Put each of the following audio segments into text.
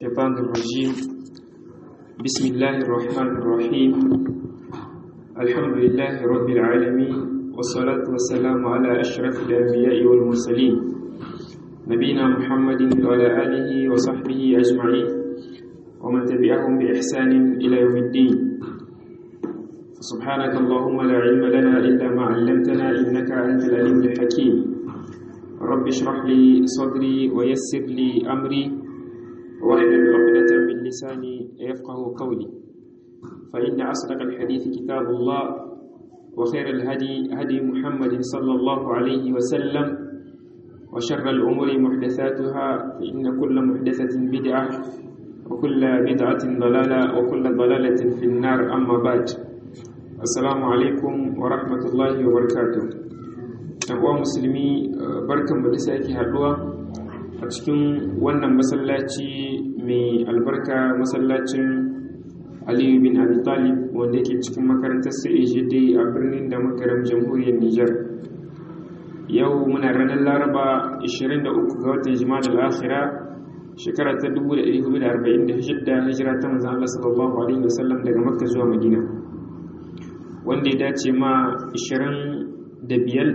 الشيطان الرجيم بسم الله الرحمن الرحيم الحمد لله رب العالمين والصلاة والسلام على أشرف الأنبياء والمرسلين نبينا محمد وعلى آله وصحبه أجمعين ومن تبعهم بإحسان إلى يوم الدين سبحانك اللهم لا علم لنا إلا ما علمتنا إنك أنت العليم الحكيم رب اشرح لي صدري ويسر لي أمري واحلل عقدة من لساني يفقه قولي فإن أصدق الحديث كتاب الله وخير الهدي هدي محمد صلى الله عليه وسلم وشر الأمور محدثاتها فإن كل محدثة بدعة وكل بدعة ضلالة وكل ضلالة في النار أما بعد assalamu alaikum wa rahmatullahi wa barakatuh ɗan uwa musulmi barkan mu da sake haɗuwa a cikin wannan masallaci mai albarka masallacin aliyu bin abi talib wanda yake cikin makarantar dai a birnin da makaram jamhuriyar niger yau muna ranar laraba 23 ga watan jima'a al-akhira shekara ta 1446 hijira ta manzon Allah sallallahu alaihi wasallam daga makka zuwa madina wanda ya dace ma 25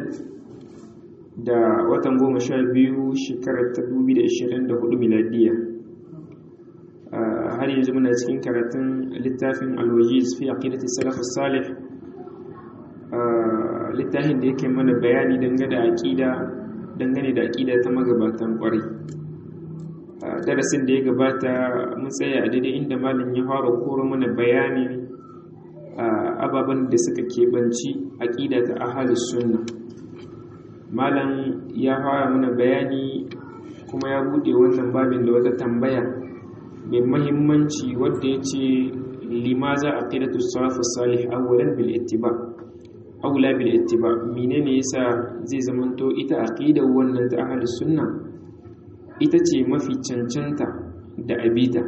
da watan 12 shekarar ta 2024 miladiya har yanzu muna cikin karatun littafin alwajiz fi aqidati salaf salih littafin da yake mana bayani dangane da aqida dangane da aqida ta magabatan kwarai darasin da ya gabata mun tsaya a daidai inda malin ya fara koro mana bayani ababen da suka keɓanci aƙida ta ahalus sunna malam ya fara mana bayani kuma ya buɗe wannan babin da wata tambaya mai mahimmanci wadda ya ce limaza aqidatu salafu salih awwalan bil ittiba awla bil ittiba menene yasa zai zamanto ita aqidar wannan ta ahalus sunna ita ce mafi cancanta da abita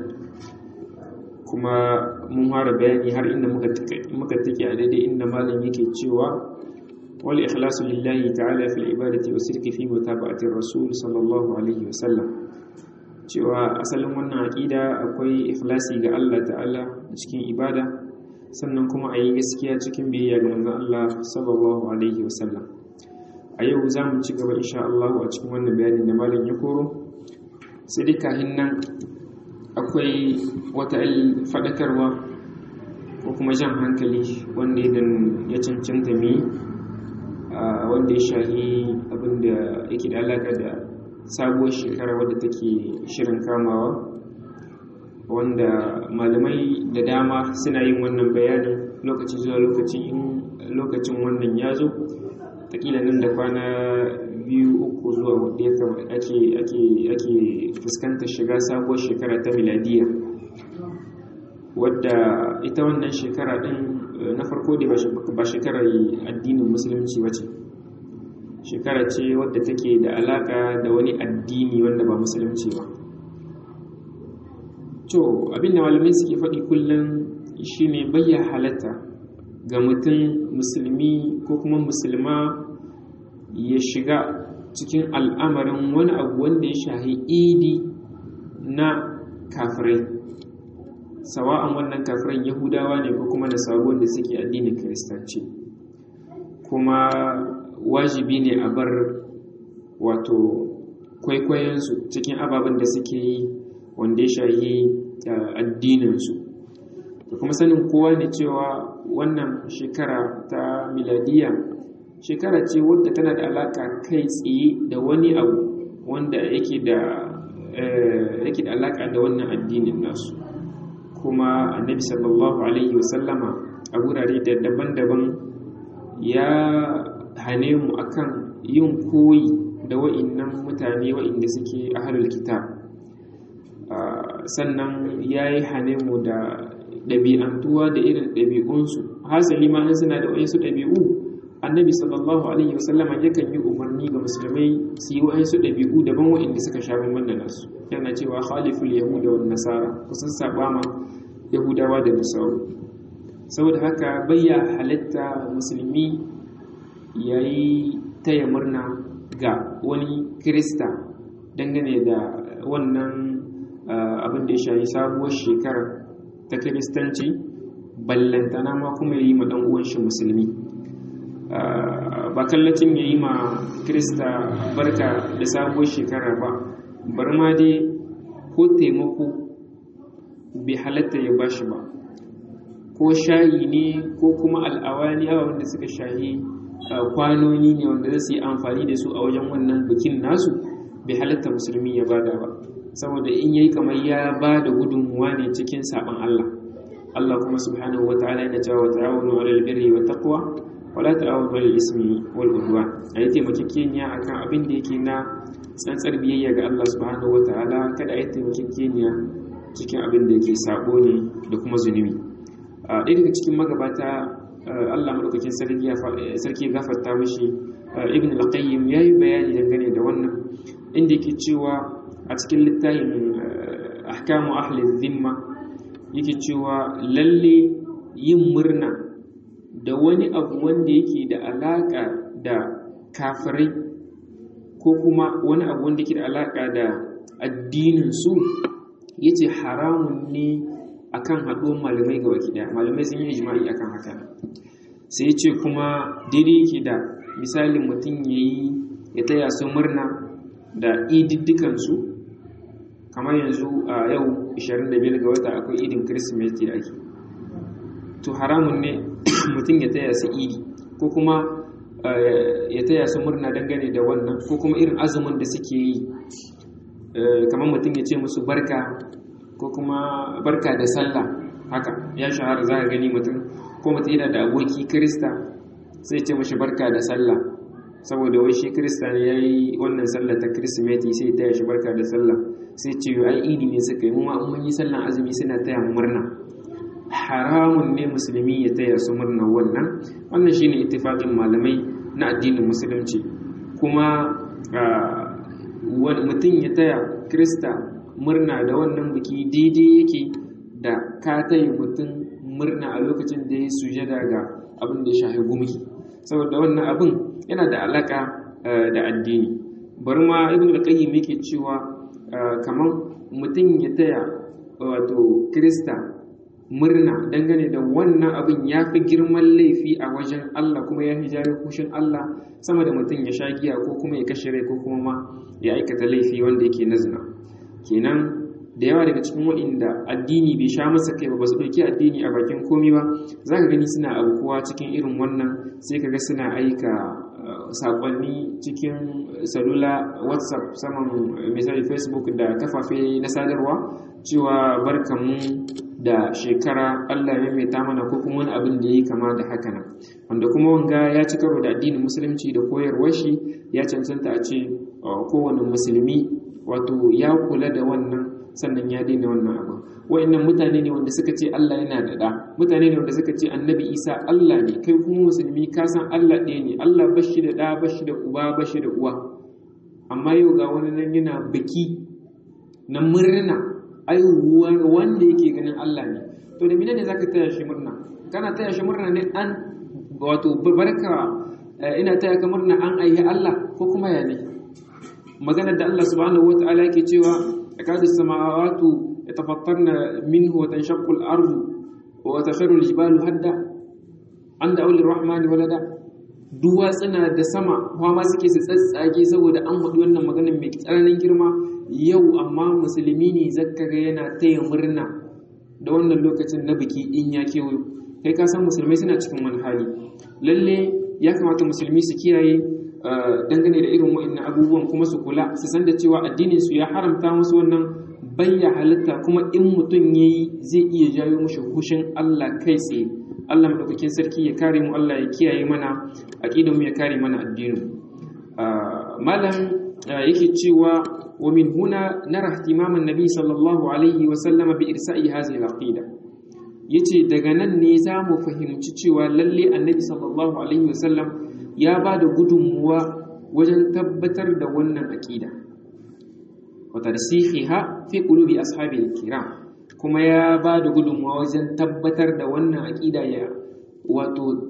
kuma mun fara bayani har inda muka take a daidai inda malam yake cewa wal ikhlasu lillahi ta'ala fil ibadati wa sirki fi mutaba'ati rasul sallallahu alaihi wa sallam cewa asalin wannan aqida akwai ikhlasi ga Allah ta'ala cikin ibada sannan kuma a yi gaskiya cikin biyayya ga manzon Allah sallallahu alaihi wa sallam a yau za mu ci gaba insha Allah a cikin wannan bayanin da malam ya koro sai dai kahin nan akwai wata faɗakarwa ko kuma jan hankali wanda idan ya cancanta mi wanda ya shahi abinda yake da alaƙa da sabuwar shekara wadda take shirin kamawa wanda malamai da dama suna yin wannan bayanin lokaci zuwa lokaci in lokacin wannan ya zo takila nan da kwana biyu uku zuwa wadda ya ake ake fuskantar shiga sabuwar shekara ta miladiya wadda ita wannan shekara din na farko da ba shekarar addinin musulunci ba ce shekara ce wadda take da alaka da wani addini wanda ba musulunci ba to abinda malamai suke faɗi kullum shine bayya halatta ga mutum musulmi ko kuma musulma ya shiga cikin al'amarin wani abu wanda ya shahi idi na kafirai sawa'an wannan kafiran yahudawa ne ko kuma nasaru da suke addinin kiristanci kuma wajibi ne a bar wato kwaikwayonsu cikin ababen da suke yi wanda ya shahi addininsu da kuma sanin kowa ne cewa wannan shekara ta miladiya shekara ce wadda tana da alaka kai tsaye da wani abu wanda yake da yake da alaka da wannan addinin nasu kuma annabi sallallahu alaihi wasallama a gurare da daban-daban ya hane mu akan yin koyi da wa'innan mutane wa'inda suke ahlul kitab sannan ya yi hane mu da ɗabi'antuwa da irin ɗabi'unsu hasali ma an suna da waɗansu ɗabi'u annabi sallallahu alaihi wasallama yakan yi umarni ga musulmai su yi wa'ansu ɗabi'u daban wa'inda suka sha bamban da nasu yana cewa khaliful yahuda wa nasara kusan saba ma yahudawa da nasaru saboda haka bayya halatta musulmi ya yi taya murna ga wani kirista dangane da wannan abin da ya shayi sabuwar shekara ta kiristanci ballantana ma kuma ya yi ma ɗan uwan shi musulmi ba kallacin ya yi ma kirista barka da sabuwar shekara ba bar ma dai ko taimako bai halatta ya ba shi ba ko shayi ne ko kuma al'awani awa wanda suka shayi kwanoni ne wanda za su yi amfani da su a wajen wannan bikin nasu bai halatta musulmi ya bada ba saboda in yayi kamar ya ba da gudunmuwa ne cikin saban Allah Allah kuma subhanahu wa ta'ala yana cewa ta'awunu 'alal birri wa taqwa wala ta'awunu 'alal ismi wal udwan ayi taimakekeniya akan abin da yake na tsantsar biyayya ga Allah subhanahu wa ta'ala kada ayi taimakekeniya cikin abin da yake sabo ne da kuma zunubi a ɗaya daga cikin magabata Allah madaukakin sarki gafarta mishi ibn al-qayyim yayi bayani dangane da wannan inda yake cewa a cikin littafin ahkamu ahli dhimma yake cewa lalle yin murna da wani abu wanda yake da alaka da kafirai ko kuma wani abu wanda yake da alaka da addinin su yace haramun ne akan haɗuwar malamai ga waki ɗaya malamai sun yi ijma'i akan haka sai ya ce kuma daidai yake da misalin mutum ya yi ya taya su murna da ididdikansu kamar yanzu a yau 25 ga wata akwai idin kirsimeti da ake to haramun ne mutum ya taya su idi ko kuma ya taya su murna dangane da wannan ko kuma irin azumin da suke yi kamar mutum ya ce musu barka ko kuma barka da sallah haka ya shahara za ka gani mutum ko mutum yana da aboki krista sai ce mashi barka da sallah saboda wai shi krista ne ya yi wannan sallah ta kirsimeti sai ta shi barka da sallah sai ce ai idi ne suka yi muma mun yi sallan azumi suna taya mu murna haramun ne musulmi ya taya su murna wannan wannan shine ittifaqin malamai na addinin musulunci kuma mutum ya taya krista murna da wannan biki daidai yake da ka taya mutum murna a lokacin da ya sujada ga abin da ya shahi gumki saboda wannan abin yana da alaka da addini bari ma ibn al-qayyim yake cewa kamar mutum ya taya wato krista murna dangane da wannan abin ya fi girman laifi a wajen Allah kuma ya fi jari kushin Allah sama da mutum ya sha giya ko kuma ya kashe rai ko kuma ma ya aikata laifi wanda yake na zina kenan da yawa daga cikin waɗanda addini bai sha masa kai ba ba su ɗauki addini a bakin komi ba za ka gani suna abubuwa cikin irin wannan sai ka ga suna aika saƙonni cikin salula whatsapp saman misali facebook da kafafe na sadarwa cewa barkamu da shekara allah ya mai mana ko kuma wani abin da ya yi kama da haka nan wanda kuma wanga ya ci karo da addinin musulunci da koyarwar shi ya cancanta a ce kowane musulmi wato ya kula da wannan sannan ya daina wannan abu wa'annan mutane ne wanda suka ce Allah yana da da mutane ne wanda suka ce annabi Isa Allah ne kai kuma musulmi ka san Allah ɗaya ne Allah bashi da da bashi da uba bashi da uwa amma yau ga wani nan yana biki na murna aiwuwar wanda yake ganin Allah ne to da menene zaka taya shi murna kana taya shi murna ne an wato barka ina taya ka murna an aihi Allah ko kuma ya ne maganar da Allah subhanahu wataala yake cewa yakadu samawatu yatafattarna minhu wa tanshaqqu al-ardu wa takhiru al-jibalu hadda an da aulir rahmani walada duwatsuna da sama ma suke su tsatsage saboda an faɗi wannan maganar mai tsananin girma yau amma musulmi ne zaka ga yana taya murna da wannan lokacin na biki in ya kewayo kai ka san musulmai suna cikin wani hali lalle ya kamata musulmi su kiyaye dangane da irin wa'annan abubuwan kuma su kula su san da cewa addinin su ya haramta musu wannan bayya halitta kuma in mutum yayi zai iya jawo mushi hushin Allah kai tsaye Allah madaukakin sarki ya kare mu Allah ya kiyaye mana aqidar mu ya kare mana addinin malam yake cewa wa min huna nara ihtimam an-nabi sallallahu alaihi wa sallam bi irsa'i hadhihi al-aqida yace daga nan ne za mu fahimci cewa lalle annabi sallallahu alaihi wa sallam ya ba da gudunmuwa wajen tabbatar da wannan aqida wa tarsihiha fi qulubi ashabil kiram kuma ya ba da gudunmuwa wajen tabbatar da wannan aqida ya wato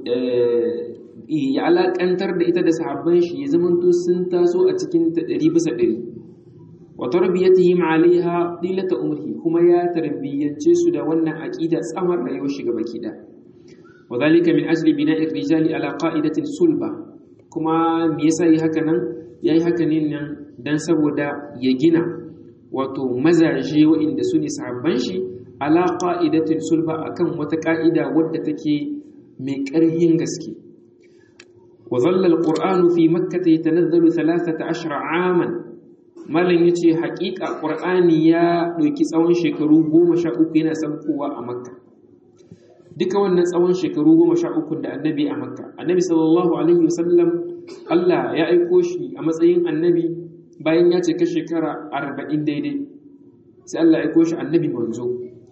ya alakantar da ita da sahabban shi ya zamanto sun taso a cikin ta ɗari bisa ɗari wa tarbiyatihim alaiha dilata umri kuma ya tarbiyyance su da wannan aqida tsawon rayuwar shi gaba kida wa zalika min ajli bina'i rijali ala qa'idatin sulba kuma me yasa yi haka nan yayi haka ne nan dan saboda ya gina wato mazaje waɗanda su ne sahabban shi ala qa'idatin sulba akan wata ka'ida wadda take mai ƙarhin gaske wa dhalla alqur'anu fi makkah yatanazzalu 13 aman malam yace haƙiƙa qur'ani ya ɗauki tsawon shekaru 13 yana saukowa a makka duka wannan tsawon shekaru 13 da annabi a makka annabi sallallahu alaihi wasallam Allah ya aiko shi a matsayin annabi bayan ya cika shekara 40 daidai sai Allah ya aiko shi annabi manzo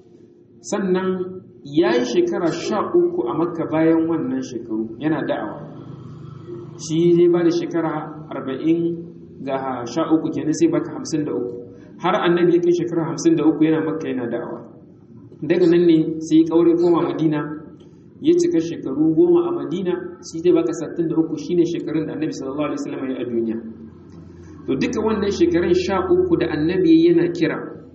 sannan ya yi shekara sha uku a makka bayan wannan shekaru yana da'awa shi zai ba da shekara arba'in ga sha uku kenan sai baka hamsin da uku har annabi ya kai shekara hamsin da uku yana makka yana da'awa daga nan ne sai kaure koma madina ya cika shekaru goma a madina shi zai baka sattin da uku shine shekarun da annabi sallallahu alaihi wasallam ya a duniya to duka wannan shekarun sha uku da annabi yana kira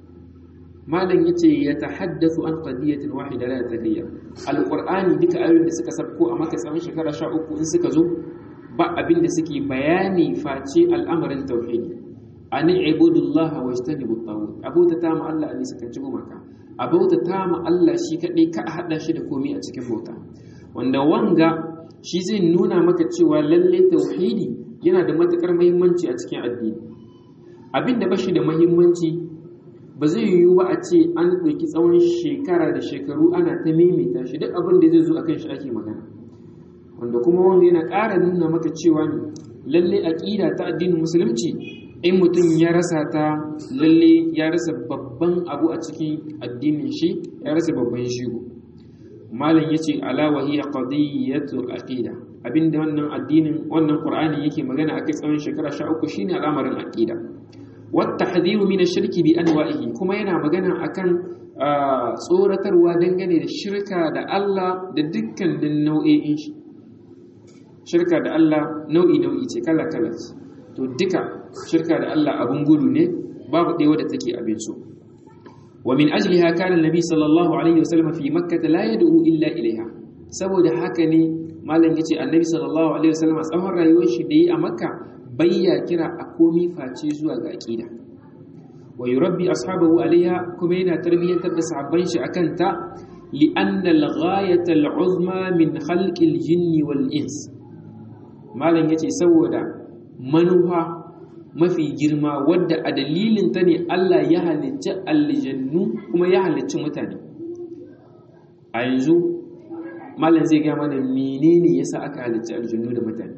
malam yace ya tahaddathu an qadiyatin wahida la tadiyya alqur'ani duka ayoyin da suka sabko a maka tsawon shekara 13 in suka zo ba abin da suke bayani face al'amarin tauhidi an ibudullaha wajtanibut tawhid abota ta ma Allah ali suka ci gumaka abota ta ma Allah shi kadai ka hada shi da komai a cikin bauta wanda wanga shi zai nuna maka cewa lalle tauhidi yana da matukar muhimmanci a cikin addini abin da bashi da muhimmanci ba zai yiwu ba a ce an ɗauki tsawon shekara da shekaru ana ta maimaita shi duk abin da zai zo a kan shi ake magana wanda kuma wanda yana ƙara nuna maka cewa ne lalle aƙida ta addinin musulunci in mutum ya rasa ta lalle ya rasa babban abu a cikin addinin shi ya rasa babban shigo malam yace ala wa hiya qadiyatu aqida abinda wannan addinin wannan qur'ani yake magana akai tsawon shekara 13 shine al'amarin aqida والتحذير من الشرك بأنواعه kuma yana magana akan tsoratarwa dangane da shirka da Allah da dukkanin nau'o'in shi shirka da Allah nau'i nau'i ce kala kala ce to duka shirka da Allah abun gudu ne babu ɗaya wadda take abin so wa min ajliha kana annabi sallallahu alaihi wasallam fi makkah la yad'u illa ilaiha saboda haka ne malam yace annabi sallallahu alaihi wasallam tsawon rayuwar shi da yi a makka bayya kira a komi face zuwa ga aqida wa yurabbi ashabahu alaiha kuma yana tarbiyyantar da sahabban shi akan ta li anna al-ghayata al-uzma min khalqi al-jinni wal ins malam yace saboda manufa mafi girma wadda a dalilin ta ne Allah ya halicci aljannu kuma ya halicci mutane a yanzu malam zai ga mana menene yasa aka halicci aljannu da mutane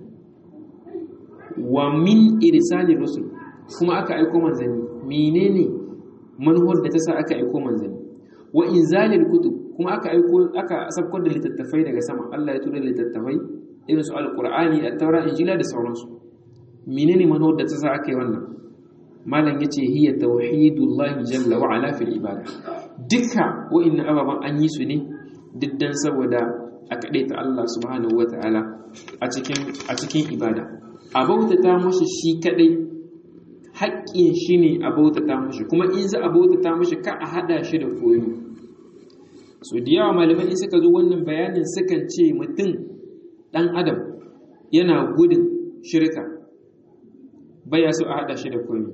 wa min irsali rusul kuma aka aiko manzanni menene manhaj da ta sa aka aiko manzanni wa inzalil kutub kuma aka aiko aka sabkar da littattafai daga sama Allah ya tura littattafai irin su alqur'ani at-taura injila da sauransu menene manhaj da ta sa aka yi wannan malam yace hiya tauhidullahi jalla wa ala fil ibada duka wa'annan ababan an yi su ne diddan saboda a kaɗaita Allah subhanahu wa ta'ala a cikin ibada a bautata mashi shi kadai haƙƙin shi ne a bautata mashi kuma in za a bautata mashi ka a haɗa shi da koyo so da yawa malamai in suka zo wannan bayanin sukan ce mutum ɗan adam yana gudun shirka baya so a haɗa shi da koyo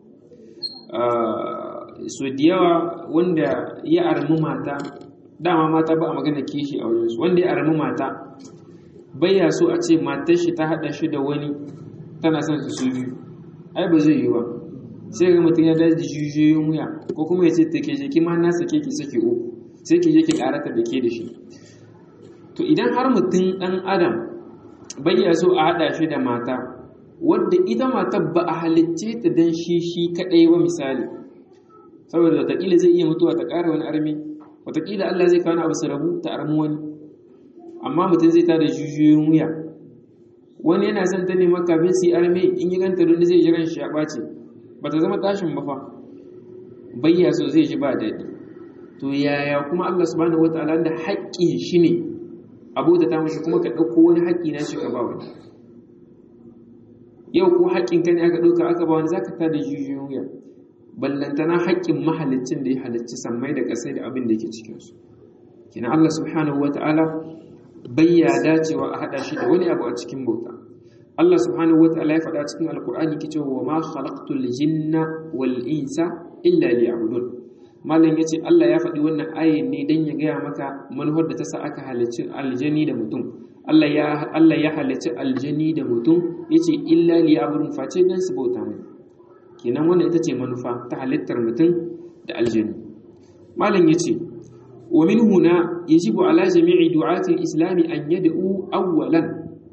so da yawa wanda ya armi mata dama mata ba a magana kishi a wajensu wanda ya armi mata baya so a ce matar shi ta hada shi da wani tana son su su biyu ai ba zai yi ba sai ga mutum ya daji jijiyoyin wuya ko kuma ya ce ta ke je kima na sake ki sake uku sai ki je ki karata da ke da shi to idan har mutum dan adam baya so a hada shi da mata wadda ita matar ba a halicce ta dan shi shi kadai ba misali saboda wataƙila zai iya mutuwa ta ƙara wani armi wataƙila Allah zai kawo abu su rabu ta armi wani amma mutum zai tada jujuyoyin wuya wani yana son ta nema kafin su yi arme in yi ganta don zai jiran shi ya ɓace ba ta zama tashin ba fa bayya so zai ji ba daɗi to yaya kuma Allah subhanahu wataala da haƙƙin shi ne abota ta mashi kuma ka ɗauko wani haƙƙi na shi ka ba wani yau ko haƙƙin ka ne aka ɗauka aka ba wani zaka tada jujuyoyin wuya ballantana haƙƙin mahalicin da ya halicci sammai da ƙasai da abin da yake cikin su kina Allah subhanahu wata'ala bai ya dacewa a hada shi da wani abu a cikin bauta Allah subhanahu wata'ala ya faɗa cikin alkur'ani ke cewa ma khalaqtul jinna wal insa illa liya'budun malam yace Allah ya faɗi wannan ayin ne dan ya gaya maka manufar da ta sa aka halicci aljani da mutum Allah ya Allah ya halicci aljani da mutum yace illa liya'budun face dan su bauta mai kenan wannan ita ce manufa ta halittar mutum da aljani malam yace wa min huna yajibu ala jami'i du'ati al-islam an yad'u awwalan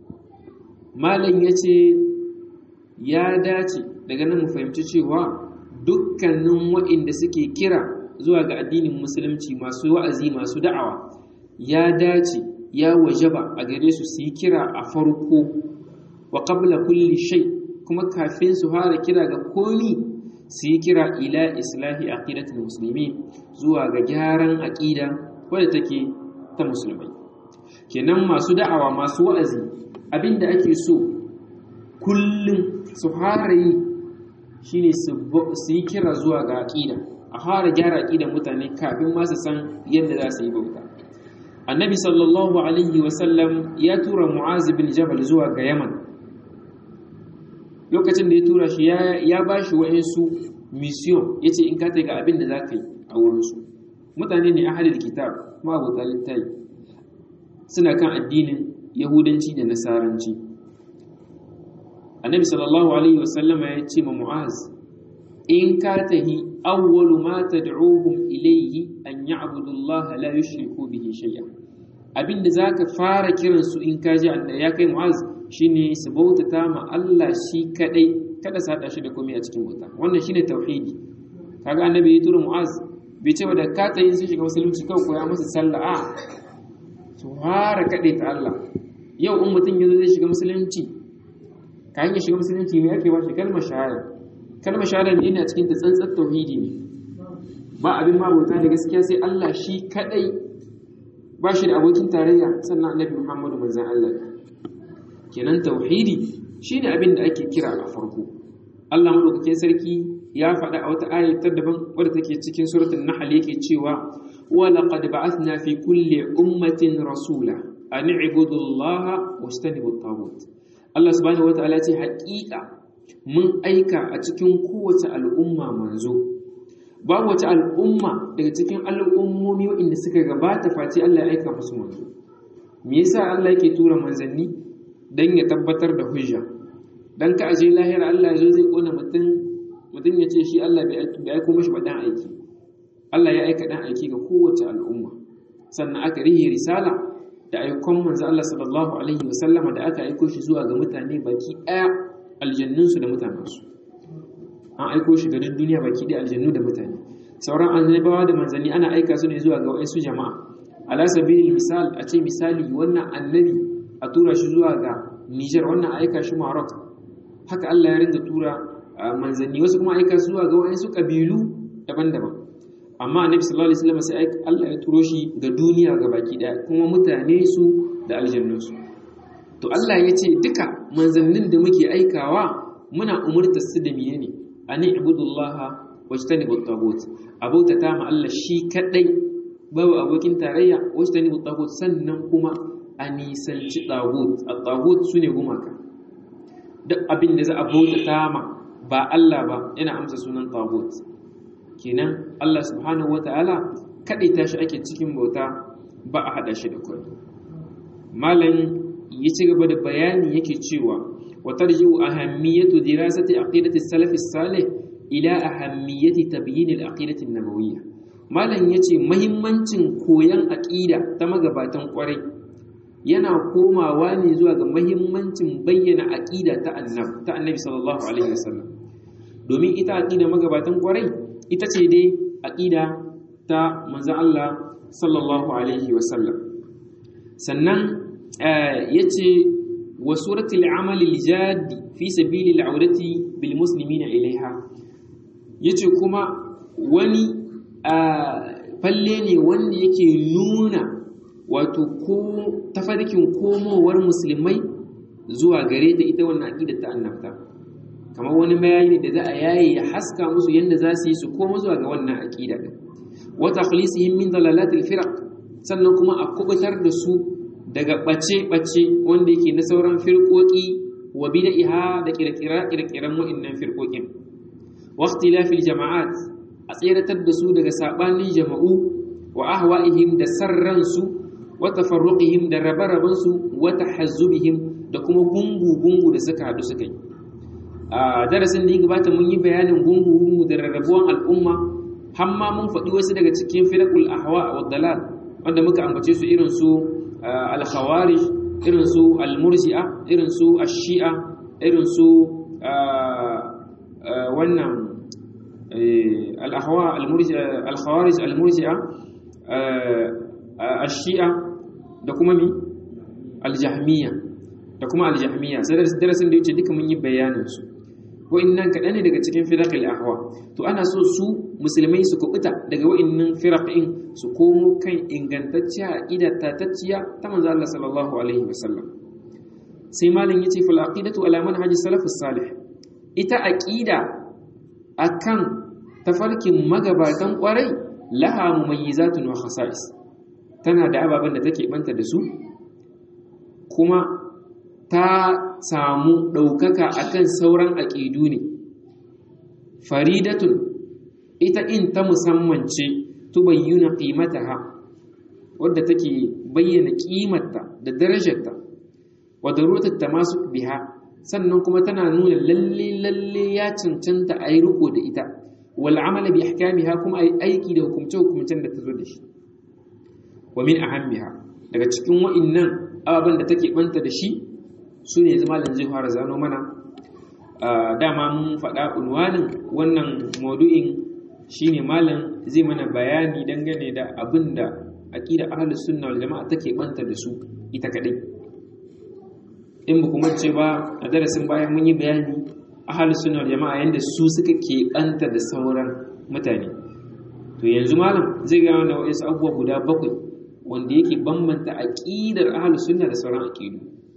malam yace ya dace daga nan mu fahimci cewa dukkanin waɗanda suke kira zuwa ga addinin musulunci masu wa'azi masu da'awa ya dace ya wajaba a gare su su yi kira a farko wa qabla kulli shay kuma kafin su fara kira ga komi su yi kira ila islahi aqidatul muslimin zuwa ga gyaran aqida wadda take ta musulmai kenan masu da'awa masu wa'azi abinda ake so kullum su fara yi shine su yi kira zuwa ga aqida a fara gyara aqidan mutane kafin ma su san yadda za su yi bauta annabi sallallahu alaihi wasallam ya tura mu'az bin jabal zuwa ga yaman lokacin da ya tura shi ya ba shi wa'insu mission ya ce in ka ga abin da za ka yi a wurinsu mutane ne ahalil kitab ma abuta littafi suna kan addinin yahudanci da nasaranci annabi sallallahu alaihi wasallama ya ce ma mu'az in ka tahi awwalu ma tad'uhum ilayhi an ya'budu Allah la yushriku bihi shay'a abinda zaka fara kiransu in ka ji ya kai mu'az shine su bautata ma Allah shi kadai kada su hada shi da komai a cikin bauta wannan shine tauhidi kaga annabi ya tura mu'az bai ce da ka tayi sun shiga musulunci kawai koya musu sallah a su fara kade ta Allah yau in mutum yazo zai shiga musulunci kayan ya shiga musulunci me ake bashi kalmar shahada kalmar shahada ne a cikin ta tsantsar tauhidi ne ba abin ma bauta da gaskiya sai Allah shi kadai ba shi da abokin tarayya sannan annabi Muhammadu manzon Allah kenan tauhidi shine abin da ake kira a farko Allah madaukakin sarki ya faɗa a wata ayat ta daban wadda take cikin suratul nahl yake cewa wa laqad ba'athna fi kulli ummatin rasula an i'budu Allah wastanibu at-taghut Allah subhanahu wataala ce haƙiƙa mun aika a cikin kowace al'umma manzo babu wace al'umma daga cikin al'ummomi waɗanda suka gabata face Allah ya aika musu manzo me yasa Allah yake tura manzanni dan ya tabbatar da hujja dan ka aje lahira Allah ya zo zai kona mutum mutum ya ce shi Allah bai aiko mashi ba dan aiki Allah ya aika dan aiki ga kowace al'umma sannan aka rihe risala da aikon manzo Allah sallallahu alaihi wasallama da aka aiko shi zuwa ga mutane baki daya aljannunsu da mutanensu an aiko shi ga duniya baki daya aljannu da mutane sauran annabawa da manzanni ana aika su ne zuwa ga wasu jama'a ala sabilil misal a ce misali wannan annabi a tura shi zuwa ga Niger wannan aika shi Maroc haka Allah ya rinda tura manzanni wasu kuma aika su zuwa ga wasu kabilu daban-daban amma annabi sallallahu alaihi wasallam sai Allah ya turo shi ga duniya ga baki daya kuma mutane su da aljannun su to Allah ya ce duka manzannin da muke aikawa muna umurtar su da miye ne ani ibudullaha wajtanibu at-tagut abauta ta ma Allah shi kadai babu abokin tarayya wajtanibu at-tagut sannan kuma a nisanci tagut at-tagut sune gumaka duk abin da za a bauta ta ma ba Allah ba yana amsa sunan tagut kenan Allah subhanahu wata'ala kadai tashi ake cikin bauta ba a hada shi da kai malam ya ci gaba da bayani yake cewa wa tarji'u ahammiyatu dirasati aqidati salaf salih ila ahammiyati tabyin al-aqidati an-nabawiyya malam yace muhimmancin koyan aqida ta magabatan kwarai yana komawa ne zuwa ga muhimmancin bayyana aqida ta annab ta annabi sallallahu alaihi wasallam domin ita aqida magabatan kwarai ita ce dai aqida ta manzon Allah sallallahu alaihi wasallam sannan yace wa suratul amali al-jadi fi sabili al-audati bil muslimina ilaiha yace kuma wani falle ne wanda yake nuna wato ko tafarkin komowar musulmai zuwa gare ta ita wannan aqida ta annabta kamar wani mayayi ne da za a yaye ya haska musu yadda za su yi su koma zuwa ga wannan aqida din wa takhlisihim min dalalatil firaq sannan kuma a kubutar da su daga bace bace wanda yake na sauran firqoki wa bid'iha da kirkira kirkiran wa'annan firqokin wa ikhtilafil jama'at a tseratar da su daga sabanin jama'u wa ahwa'ihim da sarransu wa tafarruqihim da rabarabansu wa tahazzubihim da kuma gungu-gungu da suka haɗu suka yi a darasin da ya gabata mun yi bayanin gungu-gungu da rarrabuwan al'umma hamma mun faɗi wasu daga cikin firakul ahwa wa dalal wanda muka ambace su irin su al-khawarij irin su al-murji'a irin su ash-shi'a irin su wannan al-ahwa al-murji'a al-khawarij al-murji'a ash-shi'a da kuma mi al-jahmiyya da kuma aljahmiya sai darasin da yace duka mun yi bayanin su ko innan kaɗan ne daga cikin firaqil ahwa to ana so su musulmai su kubuta daga wa'innan firaqin su komo kan ingantacciya aqida tatacciya ta manzo Allah sallallahu alaihi wasallam sai malin yace fal aqidatu ala manhaji salafus salih ita aqida akan tafarkin magabatan kwarai laha mumayyizatun wa khasa'is tana da ababen da take banta da su kuma ta samu ɗaukaka akan sauran aƙidu ne faridatun ita in ta musamman ce tubayyuna qimataha wadda take bayyana ƙimarta da darajarta wa daruratat tamasuk biha sannan kuma tana nuna lalle lalle ya cancanta a yi riko da ita wal amala bi ahkamiha kuma a yi aiki da hukumce hukumcen da ta zo da shi wa min ahammiha daga cikin wa'innan ababen da take banta da shi su ne zama da zai fara zano mana dama mun faɗa unwanin wannan maudu'in shine malam zai mana bayani dangane da abin da aqida ahlus sunna wal jama'a take banta da su ita kadai in ba kuma ce ba a darasin bayan mun yi bayani ahlus sunna wal jama'a yanda su suka ke banta da sauran mutane to yanzu malam zai ga wanda wasu abubuwa guda bakwai wanda yake bambanta aqidar ahlus sunna da sauran aqidu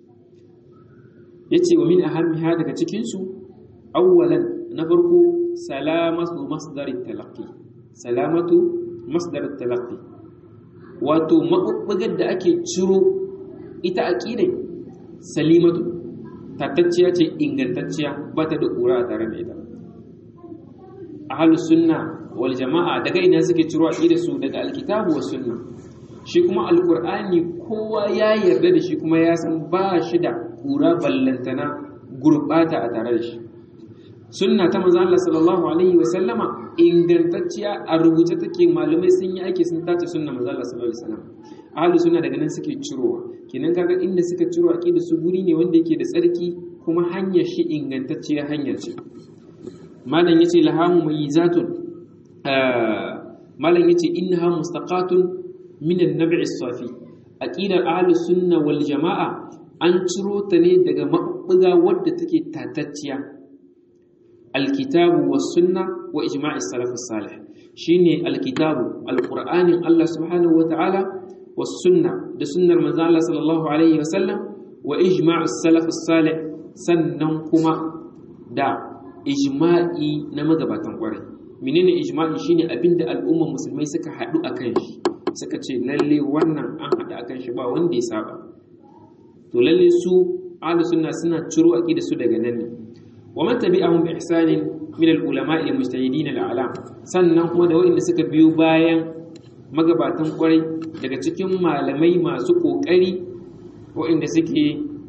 yace wa min ahammiha daga cikin su awwalan na farko salamatu masdar talaqqi salamatu masdar talaqqi wato mabubbugar da ake ciro ita aqidai salimatu tatacciya ce ingantacciya ba ta da kura a tare da ita ahlus sunna wal jama'a daga ina suke ciro aqidar su daga alkitabu was sunna shi kuma alqur'ani kowa ya yarda da shi kuma ya san ba shi da kura ballantana gurbata a tare da shi sunna ta manzo Allah sallallahu alaihi wa sallama ingantacciya a rubuce take malamai sun yi aiki sun tace sunna manzo Allah sallallahu alaihi wa sallam ahlus sunna daga nan suke cirowa kenan kaga inda suka ciro aqida su guri ne wanda yake da tsarki kuma hanyar shi ingantacciya hanyar ce malam yace lahamu mayizatun malam yace innaha mustaqatun min an-nab'i as-safi aqidar ahlus sunna wal jamaa an ciro ta ne daga mabbuga wadda take tatacciya alkitabu was sunna wa ijma'i salaf salih shine alkitabu alqur'anin Allah subhanahu wata'ala was sunna da sunnar manzo Allah sallallahu alaihi wasallam wa ijma'u salaf salih sannan kuma da ijma'i na magabatan kwarai menene ijma'i shine abinda al'umman musulmai suka hadu akan shi suka ce lalle wannan an hadu akan shi ba wanda ya saba to lalle su ahlus sunna suna ciro aqida su daga nan ne wa man tabi'ahum bi ihsanin min al-ulama'i al-mujtahidin al-a'lam sannan kuma da wanda suka biyo bayan magabatan kwarai daga cikin malamai masu kokari wanda suke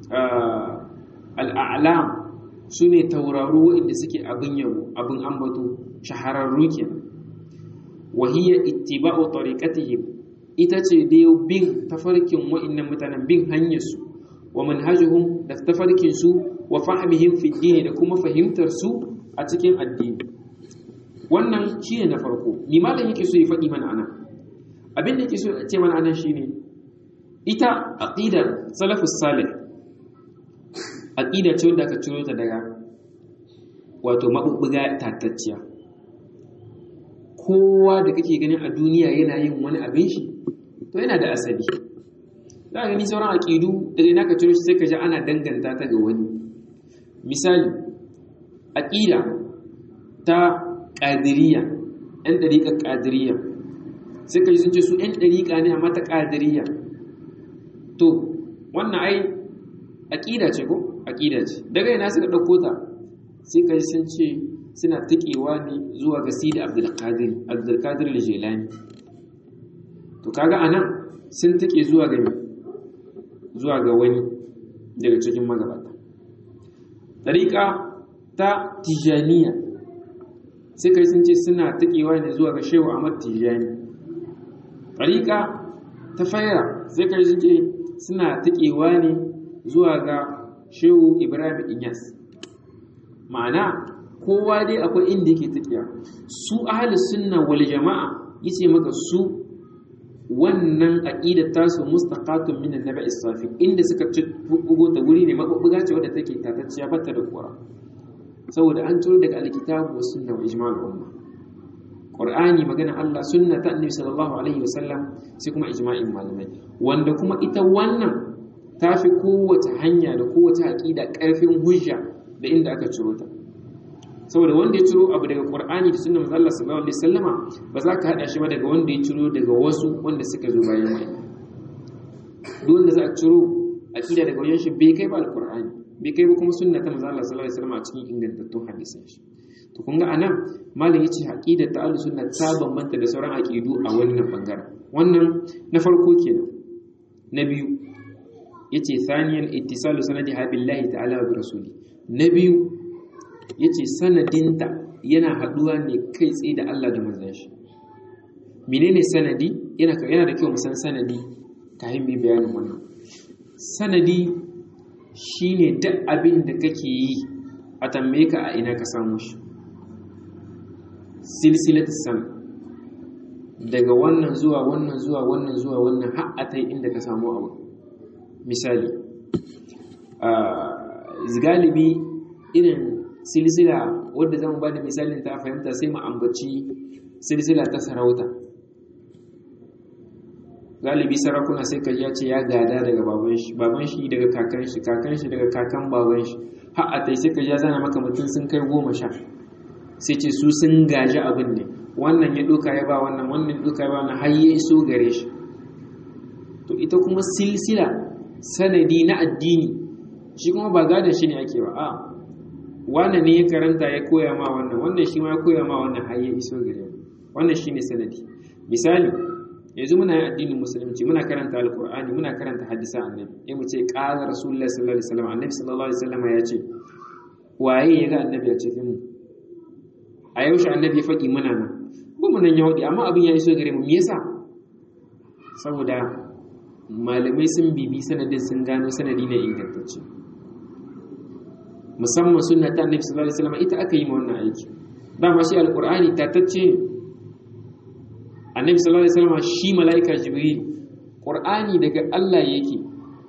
al-a'lam sune tauraro wanda suke abin yabo abin ambato shahararru kenan wa hiya ittiba'u tariqatihim ita ce dai bin tafarkin wa'annan mutanen bin hanyar su wa manhajuhum da tafarkin su wa fahimihim fi dini da kuma fahimtar su a cikin addini wannan shine na farko ni malam yake so ya faɗi mana anan abin da yake so ya ce mana anan shine ita aqidar salafus salih aqida ce wanda aka ciro ta daga wato mabubbuga tatacciya kowa da kake ganin a duniya yana yin wani abin shi to yana da asali za ka gani sauran aƙidu daga ina ka ciro shi sai ka ji ana danganta ta ga wani misali aqida ta qadiriyya ɗan ɗariƙar qadiriyya sai kai sun ce su ɗan ɗariƙa ne amma ta qadiriyya to wannan ai aqida ce ko aqida ce daga ina suka dauko ta sai kai sun ce suna tikewa ne zuwa ga Sidi Abdul Qadir Abdul Qadir al-Jilani to kaga anan sun tike zuwa ga zuwa ga wani daga cikin magabata tariqa ta tijaniya sai kai sun ce suna tikewa ne zuwa ga Shehu Ahmad Tijani tariqa ta fayra sai kai sun ce suna tikewa ne zuwa ga Shehu Ibrahim Inyas ma'ana kowa dai akwai inda yake tafiya su ahli sunna wal jama'a yace maka su wannan aqidar tasu mustaqatun min annabi safi inda suka bugo ta guri ne mabubbuga ce wadda take tatacciya bata da kura saboda an turo daga alkitabu was sunna wa ijma'ul umma qur'ani magana Allah sunna ta annabi sallallahu alaihi wasallam sai kuma ijma'in malamai wanda kuma ita wannan tafi kowace hanya da kowace aqida karfin hujja da inda aka ciro ta saboda wanda ya ciro abu daga Qur'ani da sunnar manzo Allah sallallahu alaihi wasallama ba za ka hada shi ba daga wanda ya ciro daga wasu wanda suka zo bayan mai duk wanda za a ciro aqida daga wajen shi bai kai ba alqur'ani bai kai ba kuma sunna ta manzo Allah sallallahu alaihi wasallama a cikin ingantattun hadisan shi to kun ga anan malam yace aqidar ta ahlus sunna ta bambanta da sauran aqidu a wannan bangaren wannan na farko kenan na biyu yace thaniyan ittisalu sanadi billahi ta'ala wa bi rasuli na biyu ya ce sanadinta yana haɗuwa ne kai tsaye da Allah da manzan shi menene sanadi yana da kyau musan sanadi kayan mai bayanin wannan sanadi shine duk abin da kake yi a tambaye ka a ina ka samu shi silsilat san daga wannan zuwa wannan zuwa wannan zuwa wannan har a ta inda ka samu abu misali galibi irin silsila wadda zan ba da misalin ta fahimta sai mu ambaci silsila ta sarauta galibi sarakuna sai ka ya ce ya gada daga baban shi baban shi daga kakan shi kakan shi daga kakan baban shi har a tai sai ka ya zana maka mutum sun kai goma sha sai ce su sun gaji abin ne wannan ya doka ya ba wannan wannan doka ya ba wannan har ya iso gare shi to ita kuma silsila sanadi na addini shi kuma ba gadon shi ne ake ba a wannan ne ya karanta ya koya ma wannan wannan shi ma ya koya ma wannan har ya iso gare mu wannan shine sanadi misali yanzu muna yin addinin musulunci muna karanta alqur'ani muna karanta hadisa annabi sai mu ce qala rasulullahi sallallahu alaihi wasallam annabi sallallahu alaihi wasallam ya ce waye ya ga annabi a cikin mu a yaushe annabi ya faɗi muna nan ba mu nan yahudi amma abin ya iso gare mu me yasa saboda malamai sun bibi sanadin sun gano sanadi ne ingantacce musamman sunna ta annabi sallallahu alaihi wasallam ita aka yi ma wannan aiki dama shi alqur'ani tatacce annabi sallallahu alaihi wasallam shi malaika jibril qur'ani daga Allah yake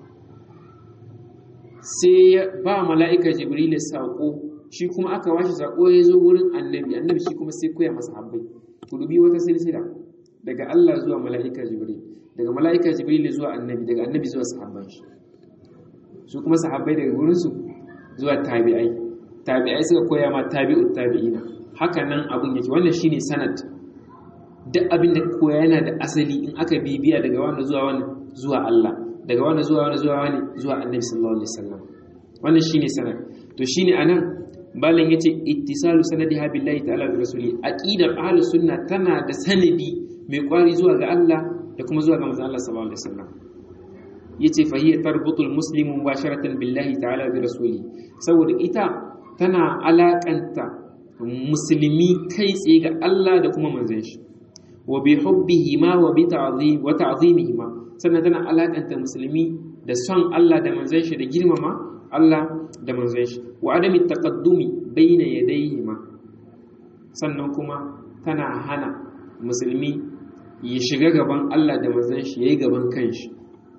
sai ya ba malaika jibril sako shi kuma aka washi sako ya zo wurin annabi annabi shi kuma sai koya masa habbai ku dubi wata silsila daga Allah zuwa malaika jibril daga malaika jibril zuwa annabi daga annabi zuwa sahabban shi su kuma sahabbai daga wurin su zuwa tabi'ai tabi'ai suka koya ma tabi'ut tabi'ina haka nan abin yake wannan shine sanad duk abin da koya yana da asali in aka bibiya daga wani zuwa wani zuwa Allah daga wani zuwa wani zuwa wani zuwa Annabi sallallahu alaihi wasallam wannan shine sanad to shine anan balan yace ittisalu sanadiha billahi ta'ala bi rasuli aqidar ahlus sunna tana da sanadi mai kwari zuwa ga Allah da kuma zuwa ga manzon Allah sallallahu alaihi wasallam yace fa hiya tarbutul muslimu mubasharatan billahi ta'ala bi rasuli saboda ita tana alakanta musulmi kai tsaye ga Allah da kuma manzon shi wa bi hubbihima wa bi ta'zim wa ta'zimihima sannan tana alakanta musulmi da son Allah da manzon shi da girmama Allah da manzon shi wa adami taqaddumi bayna yadayhima sannan kuma tana hana musulmi ya shiga gaban Allah da manzon shi yayi gaban kanshi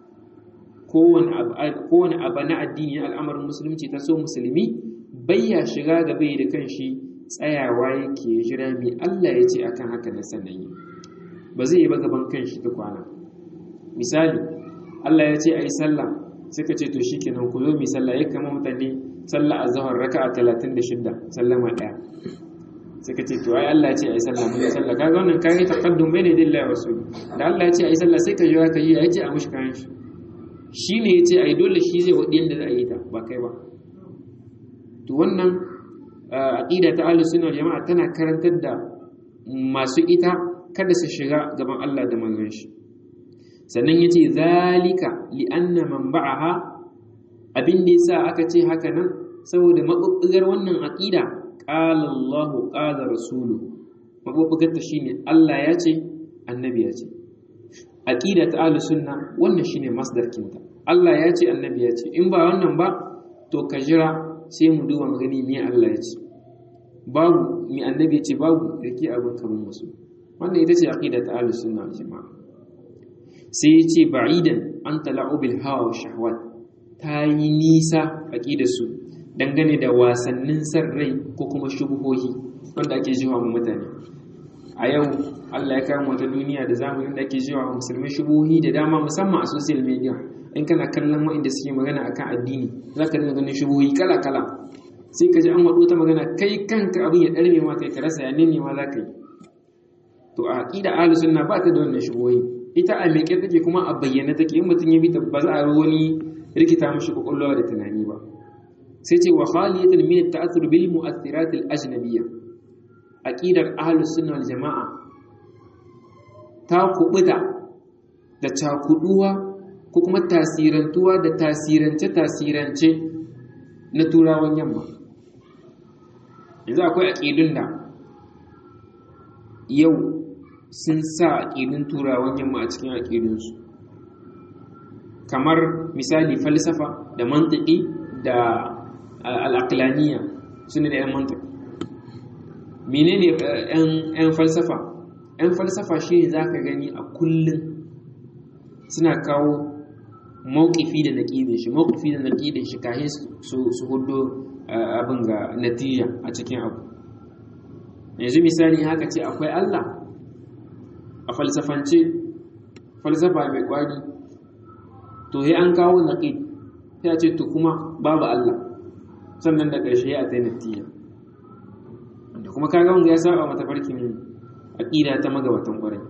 kowane abu na addini al'amarin musulunci ta so musulmi bayya shiga gaba da kanshi tsayawa yake jira mai Allah ya ce akan haka na sannan yi ba zai yi ba gaban kanshi ta kwana misali Allah ya ce a yi sallah suka ce to shikenan ku zo mu sallah ya kama mutane sallah azhar raka'a 36 sallama daya suka ce to ai Allah ya ce ai sallah mun sallah kaga wannan kai taqaddum bayna dillahi wa rasul da Allah ya ce ai sallah sai ka jira ka yi ya ce a mushi kayan shi shine ya ce ai dole shi zai wadi yanda za a yi ta ba kai ba to wannan aqida ta ahlus sunna jama'a tana karantar da masu ita kada su shiga gaban Allah da manzon shi sannan yace zalika li anna man ba'aha abin da yasa aka ce haka nan saboda mabubbugar wannan aqida qala Allah qala rasulu mabubbugar ta shine Allah ya ce annabi ya ce aqida ta ahlus sunna wannan shine masdar kinta Allah ya ce annabi ya ce in ba wannan ba to ka jira sai mu duba magani me Allah ya ce babu mi annabi ya ce babu rike abin kaman wasu wannan ita ce aqida ta ahlus sunna wal jamaa sai ya ce ba'idan an tala'u bil hawa wa shahwat ta yi nisa aqida su dangane da wasannin san rai ko kuma shubuhohi wanda ake jiwa mu mutane a yau Allah ya kawo wata duniya da zamanin da ake jiwa musulmai shubuhohi da dama musamman a social media in kana kallon waɗanda suke magana akan addini za ka dinga ganin shubuhohi kala kala sai ka ji an waɗo ta magana kai kanka abin ya ɗarme ma kai ka rasa ya nene ma za ka yi to a aqida ahlus sunna ba ta da wannan shubuhohi ita a meke take kuma a bayyana take in mutum ya bi ta ba za a wani rikita mishi kwakwalwa da tunani ba sai ce wa khaliyatan min at-ta'athur bil mu'athirat al-ajnabiyya aqidar ahlus sunna wal jamaa ta kubuta da cakuduwa ko kuma tasirantuwa da tasirance tasirance na turawan yamma yanzu akwai aqidun da yau sun sa aqidun turawan yamma a cikin aqidunsu kamar misali falsafa da mantiki da al'aqlaniya su ne da ‘yan mantak menene ‘yan falsafa ‘yan falsafa shi ne za ka gani a kullum suna kawo mawukifi da naƙidin shi mawukifi da naƙidin shi kahin su hudu abin ga natija a cikin abu yanzu misali haka ce akwai Allah a falsafance falsafa mai kwari to yi an kawo naƙid sai a ce to kuma babu Allah sannan da ƙarshe ya tai natija wanda kuma kaga wanda ya saba mata farkin aqida ta magabatan ƙwarai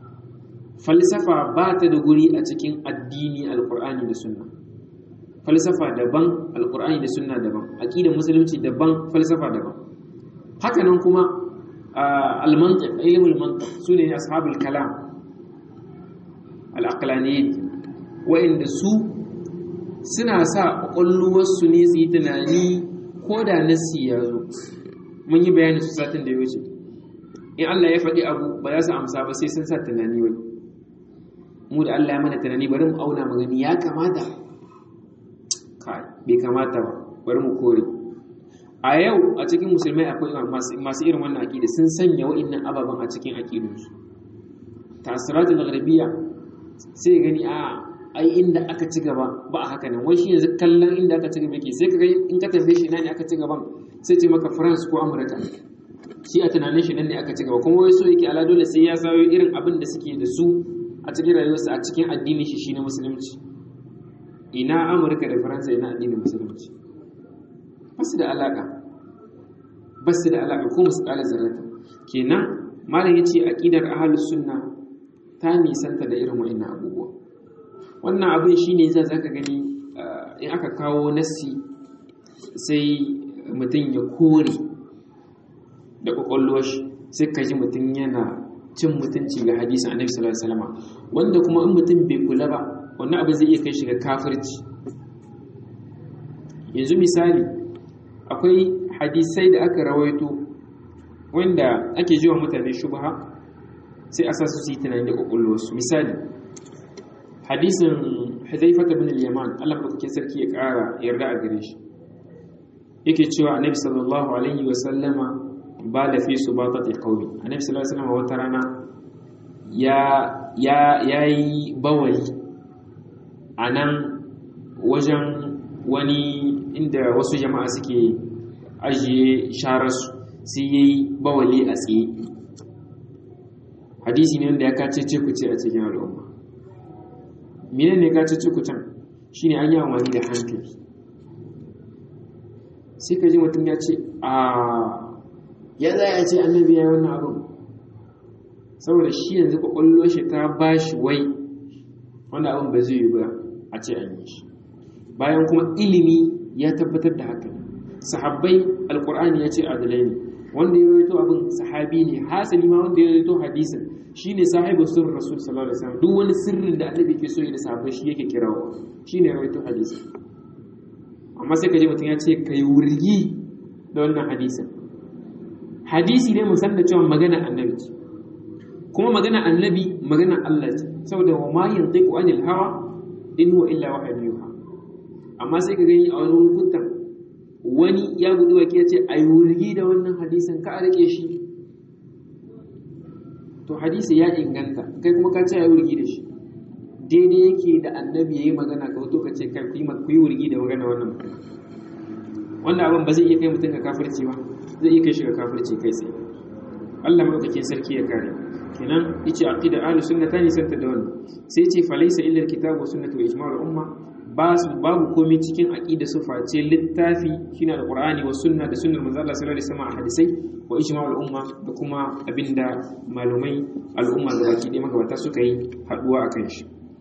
falsafa ba ta da guri a cikin addini alqur'ani da sunna falsafa daban alqur'ani da sunna daban aqidar musulunci daban falsafa daban haka nan kuma al-mantiq ilmul mantiq sune ashabul kalam al-aqlaniyyah wa'inda su suna sa ƙwaƙwalwarsu ne su yi tunani ko da nassi ya zo mun yi bayanin su satin da ya wuce in Allah ya faɗi abu ba za su amsa ba sai sun sa tunani wai mu da Allah ya mana tunani bari mu auna magani ya kamata kai bai kamata ba bari mu kore a yau a cikin musulmai akwai masu irin wannan aƙida sun sanya wa'innan ababen a cikin aƙidunsu tasiratul gharbiyya sai gani a ai inda aka ci gaba ba a haka nan wai shi yanzu kallon inda aka ci gaba yake sai ka ga in ka tambaye shi nan ne aka ci gaban sai ce maka France ko Amurka shi a tunanin shi nan ne aka ci gaba kuma wai so yake ala dole sai ya sayo irin abin da suke da su a cikin rayuwarsa a cikin addinin shi shi na musulunci ina Amurka da Faransa ina addinin musulunci ba su da alaka ba su da alaka ko musu kala zarrata kenan malam yace aqidar ahlus sunna ta nisanta da irin wa'annan abubuwa wannan abin shi ne za ka gani in aka kawo nassi sai mutum ya kore da kwakwalwar shi sai ka ji mutum yana cin mutunci ga hadisin annabi sallallahu alaihi wasallam wanda kuma in mutum bai kula ba wannan abin zai iya kai shi ga kafirci yanzu misali akwai hadisai da aka rawaito wanda ake jiwa mutane shubha sai a sa su yi tunani da kwakwalwarsu misali hadisin Hudhaifah ibn al-Yaman Allah madaukakin sarki ya ƙara yarda a gare shi yake cewa Annabi sallallahu alaihi wa sallama ba da fi subatati qaumi Annabi sallallahu alaihi wa sallama wata rana ya ya yayi bawali anan wajen wani inda wasu jama'a suke ajiye shararsu sai yayi bawali a tsaye hadisi ne wanda ya kace ce ku ce a cikin al'umma mene ne ka ci kucan shine an yi amfani da hankali sai ka ji mutum ya ce a ya za a ce annabi ya yi wannan abin saboda shi yanzu kwakwallo shi ta ba shi wai wanda abin ba zai yi ba a ce an yi shi bayan kuma ilimi ya tabbatar da haka sahabbai alkur'ani ya ce adalai ne wanda ya rawaito abin sahabi ne hasali ma wanda ya rawaito hadisin shine sahibu sirrin rasul sallallahu alaihi wasallam duk wani sirrin da annabi ke so ya da sahabbai shi yake kirawo shine rawaito hadisi amma sai ka ji mutum ya ce kai wurgi da wannan hadisin hadisi ne musan da cewa magana annabi ce kuma magana annabi magana Allah ce saboda wa ma yantiqu anil hawa in huwa illa wahyun yuha amma sai ka gani a wani lokutan wani ya gudu wake ya ce ai wurgi da wannan hadisin ka rike shi to hadisi ya inganta kai kuma ka ce ai wurgi da shi daidai yake da annabi yayi magana ka wato ka ce kai ku yi wurgi da magana wannan mutum wannan abin ba zai iya kai mutum ga kafirci ba zai iya kai shi ga kafirci kai tsaye Allah madaukakin sarki ya kare kenan yace aqida ahlus sunna tani santa da wannan sai yace falaysa illa alkitabu was sunnatu wa ijma'ul umma babu komai cikin aqida su face littafi shine alqur'ani was sunna da sunnar manzo Allah sallallahu alaihi wasallam a hadisai wa ijma'ul umma da kuma abinda malumai al'umma da baki ɗaya magabata suka yi haduwa akan shi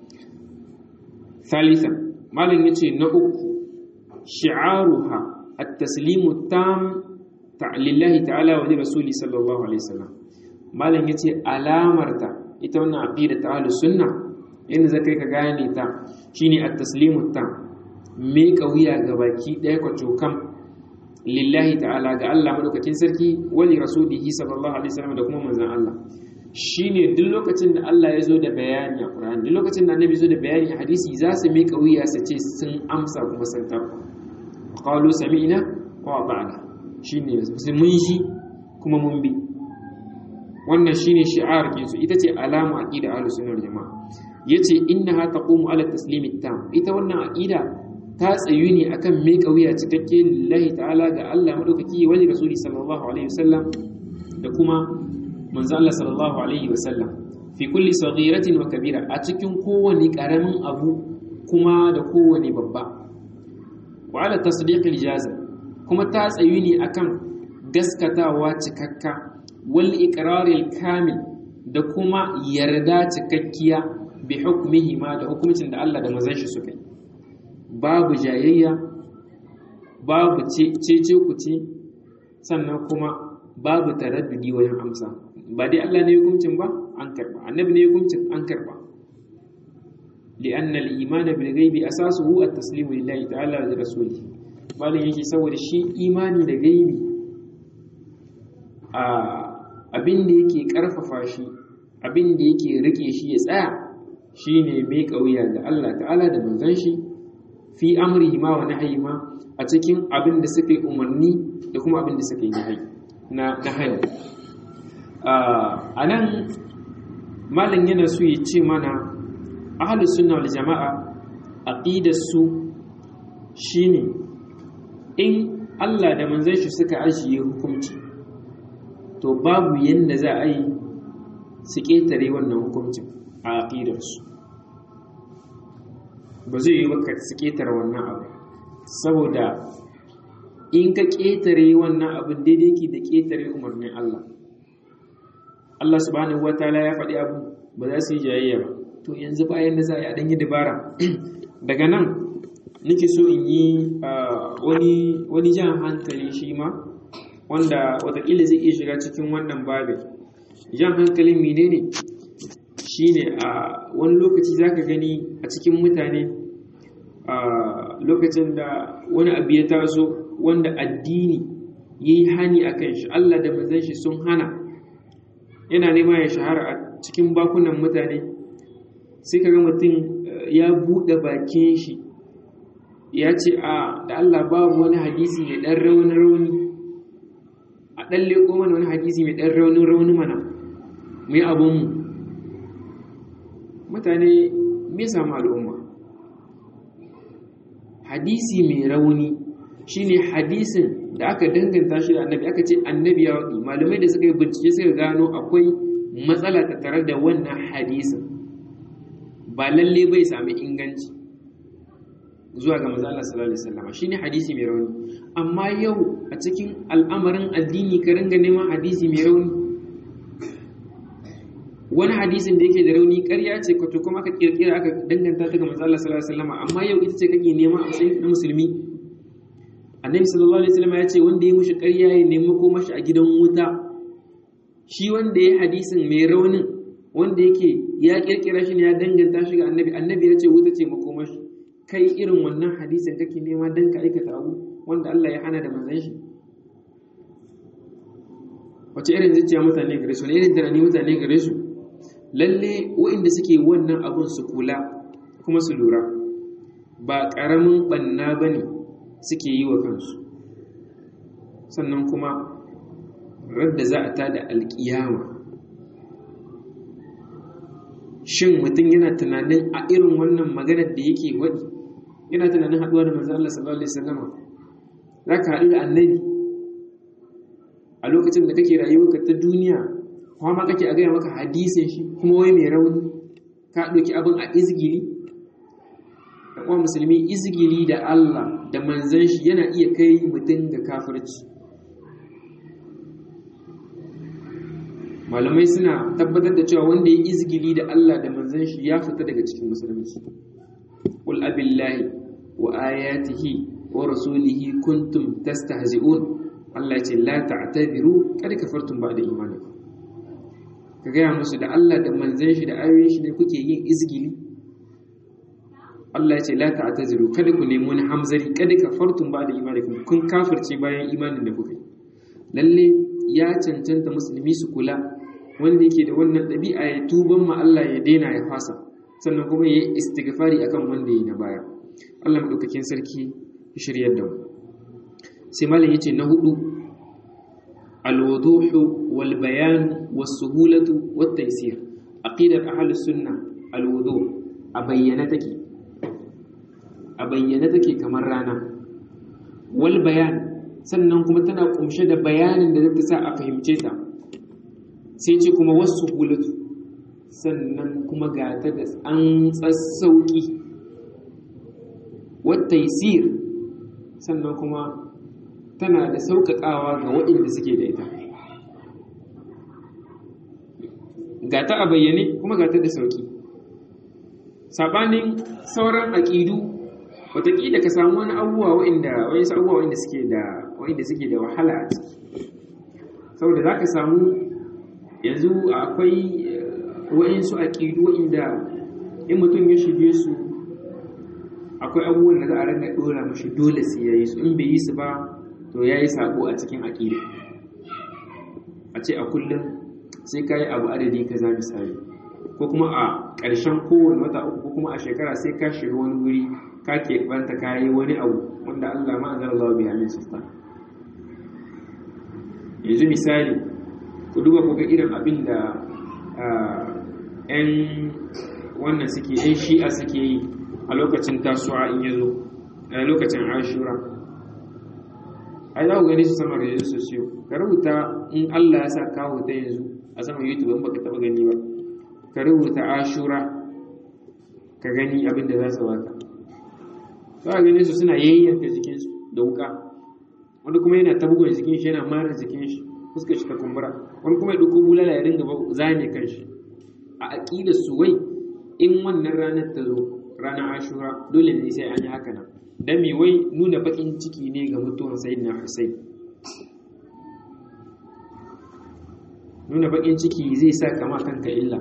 thalitha malam yace na uku shi'aruha at-taslimu tam lillahi ta'ala wa rasuli sallallahu alaihi wasallam malam yace alamarta ita wannan aqida ta ahlus sunna inda zakai ka gane ta shine at-taslimu tam me kauya ga baki daya ko cokan lillahi ta'ala ga Allah madaukakin sarki wa li rasulihi sallallahu alaihi wasallam da kuma manzon Allah shine duk lokacin da Allah ya zo da bayani a Qur'ani duk lokacin da Annabi zo da bayani a hadisi za su me kauya su ce sun amsa kuma sun tabba qalu sami'na wa ata'na shine mun shi kuma mun bi wannan shine shi'ar kinsu ita ce alama aqida ahlus sunnah jamaa yace innaha taqumu ala taslimi tam ita wannan aqida ta tsayu ne akan me kauya cikakke lillahi ta'ala ga Allah madaukaki wa rasuli sallallahu alaihi wasallam da kuma manzo Allah sallallahu alaihi wasallam fi kulli saghiratin wa kabira a cikin kowane karamin abu kuma da kowane babba wa ala tasdiqil jazm kuma ta tsayu ne akan gaskatawa cikakka wal iqraril kamil da kuma yarda cikakkiya bi hukmihi ma da hukuncin da Allah da manzon shi suka yi babu jayayya babu cece kuce sannan kuma babu taraddudi wajen amsa ba dai Allah ne hukuncin ba an karba annabi ne hukuncin an karba لأن الإيمان بالغيب أساسه التسليم لله تعالى ولرسوله malin yake saboda shi imani da gaibi abin da yake karfafa shi abin da yake rike shi ya tsaya shine mai kauya ga Allah ta'ala da manzon shi fi amrihi ma wa nahyi ma a cikin abin da suka yi umarni da kuma abin da suka yi nahyi na nahyi a nan malin yana so ya ce mana ahlus sunna wal jama'a aqidar su shine in Allah da manzon shi suka ajiye hukunci to babu yanda za a yi su ƙetare wannan hukuncin a aƙidarsu ba zai yi baka su ƙetare wannan abu saboda in ka ƙetare wannan abin daidai ke da ƙetare umarnin Allah Allah subhanahu wa ta'ala ya faɗi abu ba za su yi jayayya ba to yanzu bayan da za a yi a ɗanyi dabara daga nan nake so in yi wani jan hankali shi ma wanda watakila zai iya shiga cikin wannan babin jan hankalin menene shine a wani lokaci zaka gani a cikin mutane a lokacin da wani abu ya taso wanda addini ya yi hani a kan shi Allah da manzon shi sun hana yana nema ya shahara a cikin bakunan mutane sai ka ga mutum ya buɗe bakin shi ya ce a da Allah babu wani hadisi mai ɗan rauni-rauni a ɗan leƙo mana wani hadisi mai ɗan rauni-rauni mana mai abinmu mutane me samu al'umma hadisi mai rauni shine hadisin da aka danganta shi da annabi aka ce annabi ya waɗi malamai da suka yi bincike suka gano akwai matsala ta tare da wannan hadisin ba lalle bai sami inganci zuwa ga manzo Allah sallallahu alaihi wasallam shine hadisi mai rauni amma yau a cikin al'amarin addini ka ringa neman hadisi mai rauni wani hadisin da yake da rauni ƙarya ce ko to kuma aka kirkira aka danganta ta ga manzo Allah sallallahu alaihi wasallam amma yau ita ce kake nema a matsayin na musulmi annabi sallallahu alaihi wasallam ya ce wanda ya mushi ƙarya ya nemi ko mashi a gidan wuta shi wanda ya hadisin mai raunin wanda yake ya kirkira shi ne ya danganta shi ga annabi annabi ya ce wuta ce makomashi kai irin wannan hadisin kake nema dan ka aikata abu wanda Allah ya hana da manzon shi wace irin zuciya mutane gare su ne irin tunani mutane gare su lalle waɗanda suke wannan abun su kula kuma su lura ba ƙaramin ɓanna ba ne suke yi wa kansu sannan kuma radda za a tada alƙiyama shin mutum yana tunanin a irin wannan maganar da yake waɗi yana tunanin haɗuwa da manzo Allah sallallahu alaihi wasallam za ka haɗu da annabi a lokacin da kake rayuwarka ta duniya kuma ma kake a gaya maka hadisin shi kuma wai mai rauni ka ɗauki abin a izgili da kuma musulmi izgili da Allah da manzan shi yana iya kai mutum ga kafirci malamai suna tabbatar da cewa wanda ya izgili da Allah da manzan shi ya fita daga cikin musulunci qul abillahi wa ayatihi wa rasulihi kuntum tastahzi'un Allah ce la ta'tadiru kad kafartum ba'da imanikum ka gaya musu da Allah da manzan shi da ayoyin shi ne kuke yin izgili Allah ya ce la ta'tadiru kada ku nemi wani hamzari kad kafartum ba'da imanikum kun kafirce bayan imanin da kuka yi lalle ya cancanta musulmi su kula wanda yake da wannan ɗabi'a ya tuban ma Allah ya daina ya fasa sannan kuma ya yi istighfari akan wanda ya yi na baya Allah madaukakin sarki ya shiryar da mu sai malam yace na hudu alwuduhu wal bayan was suhulatu wat taysir aqidar ahli sunna alwuduh a bayyana take a bayyana take kamar rana wal bayan sannan kuma tana kumshe da bayanin da zai sa a fahimce ta sai ce kuma wasu hulatu sannan kuma ga ta da an tsassauki wata yisir sannan kuma tana da sauƙaƙawa ga waɗanda suke da ita ga ta a bayyane kuma ga ta da sauƙi saɓanin sauran aƙidu wataƙila ka samu wani abubuwa waɗanda wani abubuwa waɗanda suke da waɗanda suke da wahala a ciki saboda za ka samu yanzu akwai waɗansu aƙidu waɗanda in mutum ya shige su akwai abubuwan da za a ranga ɗora mashi dole su ya yi su in bai yi su ba to ya yi saƙo a cikin aƙida a ce a kullum sai ka yi abu adadi ka za misali ko kuma a ƙarshen kowane wata uku ko kuma a shekara sai ka shiga wani wuri ka keɓanta ka yi wani abu wanda Allah ma'azar Allah biya min sultan yanzu misali ku duba ku ga irin abin da 'yan wannan suke 'yan shi'a suke yi a lokacin tasuwa in yazo a lokacin ashura ai za ku gani su sama da yanzu sosiyo ka rubuta in Allah ya sa kawo ta yanzu a sama youtube in baka taba gani ba ka rubuta ashura ka gani abin da za su baka za a gani su suna yayyanka jikinsu da wuka wani kuma yana ta bugun jikin shi yana mara jikin shi fuska shi ta kumbura wani kuma ya ɗauko bulala ya ringa zane kan shi a aƙida su wai in wannan ranar ta zo ranar ashura dole ne sai an yi haka nan dan me wai nuna baƙin ciki ne ga mutuwar sayyidina Hussein nuna baƙin ciki zai sa kama kanka illa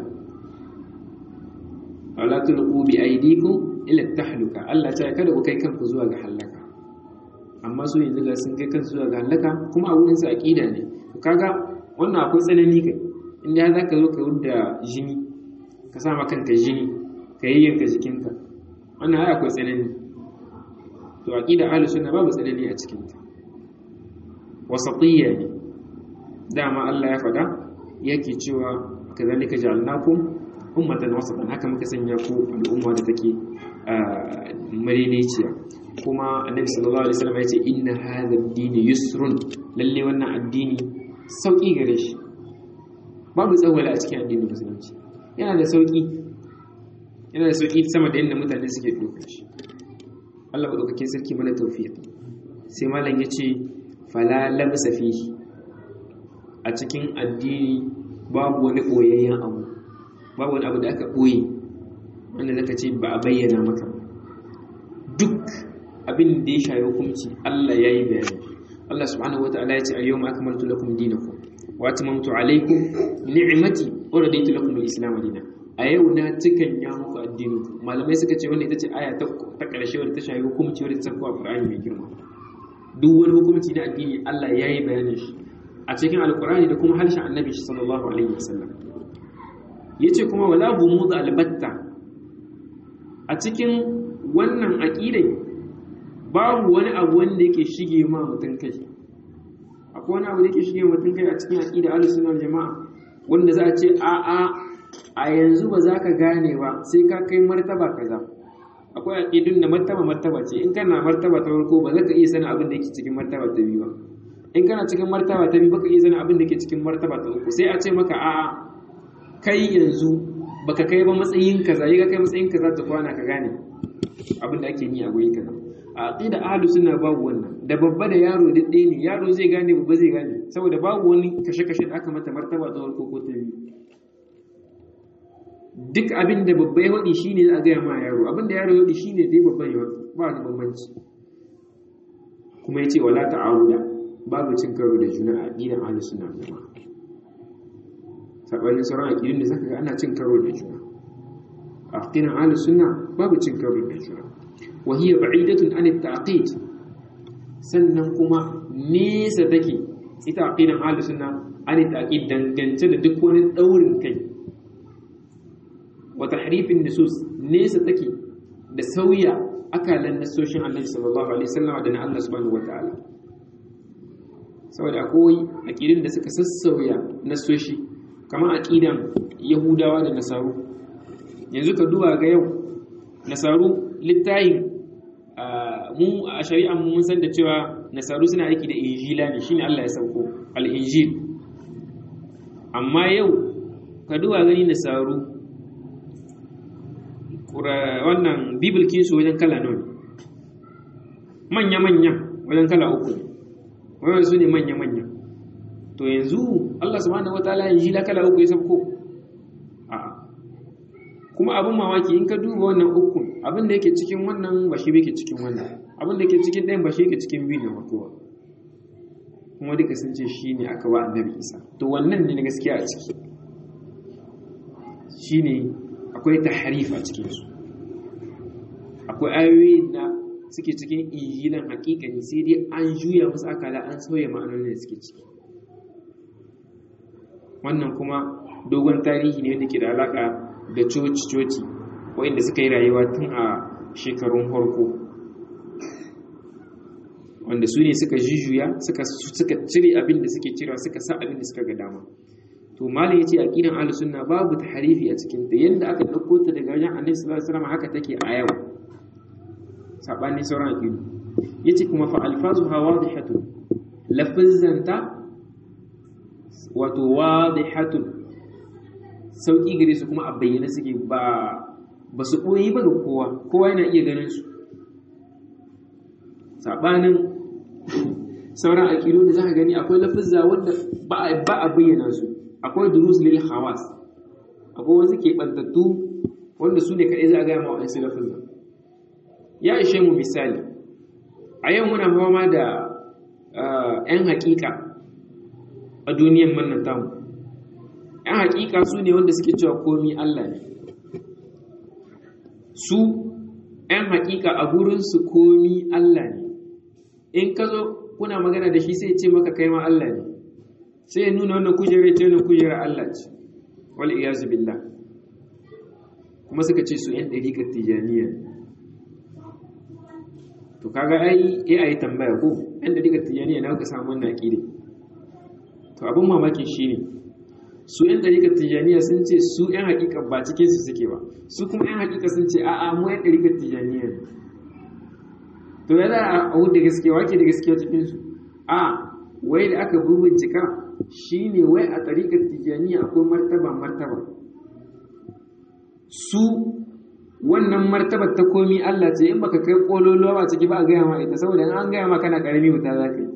wala tulqu bi aydikum ila tahluka Allah ta kada ku kai kanku zuwa ga halaka amma su yanzu ga sun kai kansu zuwa ga halaka kuma a wurin su aqida ne to kaga wannan akwai tsanani kai inda ya zaka zo ka wudda jini ka sa maka kanka jini ka yayyanka jikinka wannan ai akwai tsanani to aqida ahlus sunna babu tsanani a cikin ta wasatiyya ne dama Allah ya faɗa yake cewa kazalika ja'alnakum ummatan wasatan haka muka sanya ku al'umma da take madaidaiciya kuma annabi sallallahu alaihi wasallam ya ce inna hadha ad-din yusrun lalle wannan addini sauki gare shi babu tsawala a cikin addinin musulunci yana da sauki yana da sauki sama da yadda mutane suke ɗaukar shi Allah madaukakin sarki mana tawfiq sai malam yace fala labsa fihi a cikin addini babu wani boyayyen abu babu wani abu da aka boye wanda zaka ce ba a bayyana maka duk abin da ya shayi hukunci Allah yayi bayani Allah subhanahu wataala ya ce al-yawma akmaltu lakum dinakum wa atmamtu alaykum ni'mati wa raditu lakum al-islam dinan a yau na cikan ya muku addini malamai suka ce wannan ita ce aya ta ƙarshe wadda ta shayi hukunci wadda ta sauko a Qur'ani mai girma duk wani hukunci na addini Allah ya yi bayanin shi a cikin alkur'ani da kuma harshen annabi shi sallallahu alaihi wasallam yace kuma wala bumud albatta a cikin wannan aqidai babu wani abu wanda yake shige ma mutun kai akwai wani abu da yake shige ma mutun kai a cikin aqida ahlus sunna jama'a wanda za a ce a a a yanzu ba za ka gane ba sai ka kai martaba kaza akwai aqidun da martaba martaba ce in kana martaba ta farko ba za ka iya sanin abin da yake cikin martaba ta biyu ba in kana cikin martaba ta biyu baka iya sanin abin da yake cikin martaba ta uku sai a ce maka a'a kai yanzu baka kai ba matsayin kaza yi ka kai matsayin kaza ta kwana ka gane abin da ake yi a guri kaza a aqida ahlus sunna babu wannan da babba da yaro duk ɗaya ne yaro zai gane babba zai gane saboda babu wani kashe-kashe da aka mata martaba ta farko ko ta biyu duk abin da babba ya waɗi shine za a gaya ma yaro abin da yaro ya waɗi shine dai babban ya waɗi ba wani bambanci kuma ya ce wala ta'awuda babu cin karo da juna a aqidan ahlus sunna jama'a sabanin sauran aqidun da zaka ga ana cin karo da juna a aqidan ahlus sunna babu cin karo da juna wa hiya ba'idatun an at-ta'qid sannan kuma nesa take ita aqidan ahlus sunna an at-ta'qid dangance da duk wani daurin kai wa tahrifin nusus nesa take da sauya akalan nasoshin Annabi sallallahu alaihi wasallam da na Allah subhanahu wataala saboda akwai aqidin da suka sassauya nasoshi kamar aqidan Yahudawa da Nasaru yanzu ka duba ga yau Nasaru littayin mu a shari'an mun san da cewa Nasaru suna aiki da Injila ne shine Allah ya sauko al-Injil amma yau ka duba gani Nasaru wannan bibil kinsu wajen kala nawa manya-manya wajen kala uku wannan su ne manya-manya to yanzu Allah subhanahu wataala yanzu la kala uku ya sabko a kuma abin mamaki in ka duba wannan uku abin da yake cikin wannan ba shi yake cikin wannan abin da yake cikin ɗayan ba shi yake cikin biyu na farko ba kuma duka sun ce shi ne aka ba annabi isa to wannan ne na gaskiya a ciki shi ne akwai tahrif a cikinsu akwai ayoyi da suke cikin injilan hakikani sai dai an juya musu akala an sauya ma'anonin da suke ciki wannan kuma dogon tarihi ne wanda ke da alaka da coci-coci waɗanda suka yi rayuwa tun a shekarun farko wanda su ne suka jujuya suka cire abin da suke cirewa suka sa abin da suka ga dama to malam yace aqidan ahlus sunna babu tahrifi a cikin ta yanda aka dauko ta daga wajen annabi sallallahu alaihi wasallam haka take a yau sabani sauran aqidu yace kuma fa alfazuha wadihatu lafzanta wato wadihatu sauki gare su kuma a bayyana suke ba ba su koyi ba ga kowa kowa yana iya ganin su sabanin sauran aqidu da zaka gani akwai lafazza wanda ba a bayyana su akwai durus lil hawas akwai wasu keɓantattu wanda su ne kaɗai za a gaya ma wa'ansu lafazin ya ishe mu misali a yau muna fama da 'yan haƙiƙa a duniyan mannan tamu 'yan haƙiƙa su ne wanda suke cewa komi Allah ne su 'yan haƙiƙa a gurinsu komi Allah ne in ka zo kuna magana da shi sai ce maka kai ma Allah ne sai ya nuna wannan kujerar ce wannan kujerar Allah ce wal iyazu billah kuma suka ce su yan dariƙar tijaniya to kaga ai eh ayi tambaya ko yan dariƙar tijaniya na ka samu wannan aqida to abin mamaki shine su yan dariƙar tijaniya sun ce su yan hakika ba cikin su suke ba su kuma yan hakika sun ce a'a mu yan dariƙar tijaniya ne to ya za a hudu gaskiya wake da gaskiya cikin su a wai da aka bincika shi ne wai a tsarikar tijjaniya akwai martaba-martaba su wannan martabar ta komi Allah ce in baka kai kololuwa a ciki ba a gaya ma ita saboda in an gaya ma kana karami wuta za ka yi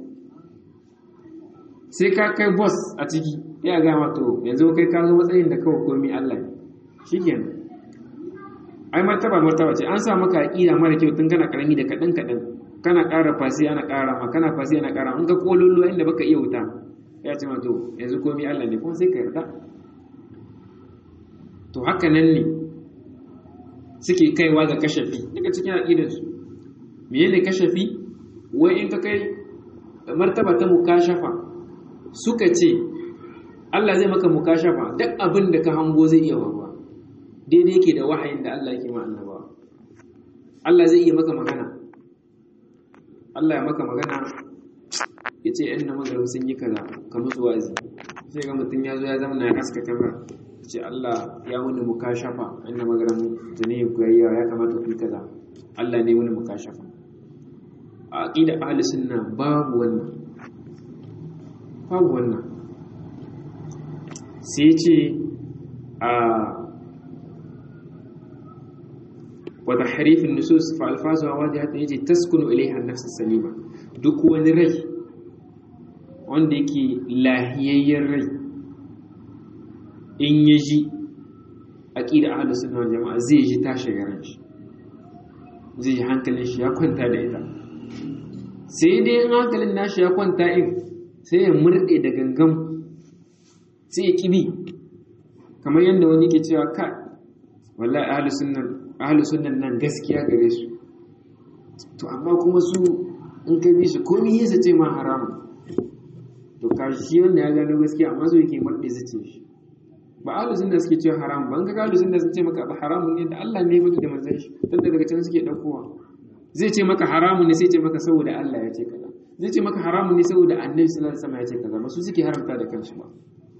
sai ka kai boss a ciki ya gaya ma to yanzu kai ka zo matsayin da kawai komi Allah ne shikenan ai martaba martaba ce an sa maka aqida mara kyau tun kana karami da kadan kadan kana ƙara fasi ana ƙara ma kana fasi ana ƙara in ka kololuwa inda baka iya wuta ya ce ma to yanzu komi Allah ne kuma sai ka yarda to haka nan ne suke kaiwa ga kashafi daga cikin aqidarsu menene kashafi wai in ka kai martaba ta mukashafa suka ce Allah zai maka mukashafa duk abin da ka hango zai iya wawa daidai yake da wahayin da Allah yake ma annabawa Allah zai iya maka magana Allah ya maka magana ya ce ‘yan na magarin sun yi kaza ka musu wazi sai ga mutum ya zo ya zama na haska kamar ce Allah ya wani mukashafa ‘yan na magarin tuni ku yayi ya kamata ku yi kaza Allah ne wani mukashafa a aqida ahli sunna babu wannan babu wannan sai ce a وتحريف النصوص فالفاظها واضحه يجي تسكن اليها النفس السليمه duk wani rai wanda yake lahiyayyen rai in ya ji aqida ahlus sunna wal jamaa zai ji ta shiga ran shi zai ji hankalin shi ya kwanta da ita sai dai in hankalin nashi ya kwanta in sai ya murde da gangan sai ya kibi kamar yadda wani ke cewa ka wallahi ahlus sunna ahalu sunan nan gaskiya gare su to amma kuma su in ka bi su komi yasa ce ma haramu to ka shi wanda ya gano gaskiya amma so yake murɗe zace shi ba ahalu sunna suke cewa haramu ba in ka ahalu sunna sun ce maka ba haramun ne da Allah ne ya da manzon shi dan daga can suke daukowa zai ce maka haramun ne sai ce maka saboda Allah ya ce kaza zai ce maka haramun ne saboda Annabi sallallahu alaihi wasallam ya ce kaza ba su suke haramta da kansu ba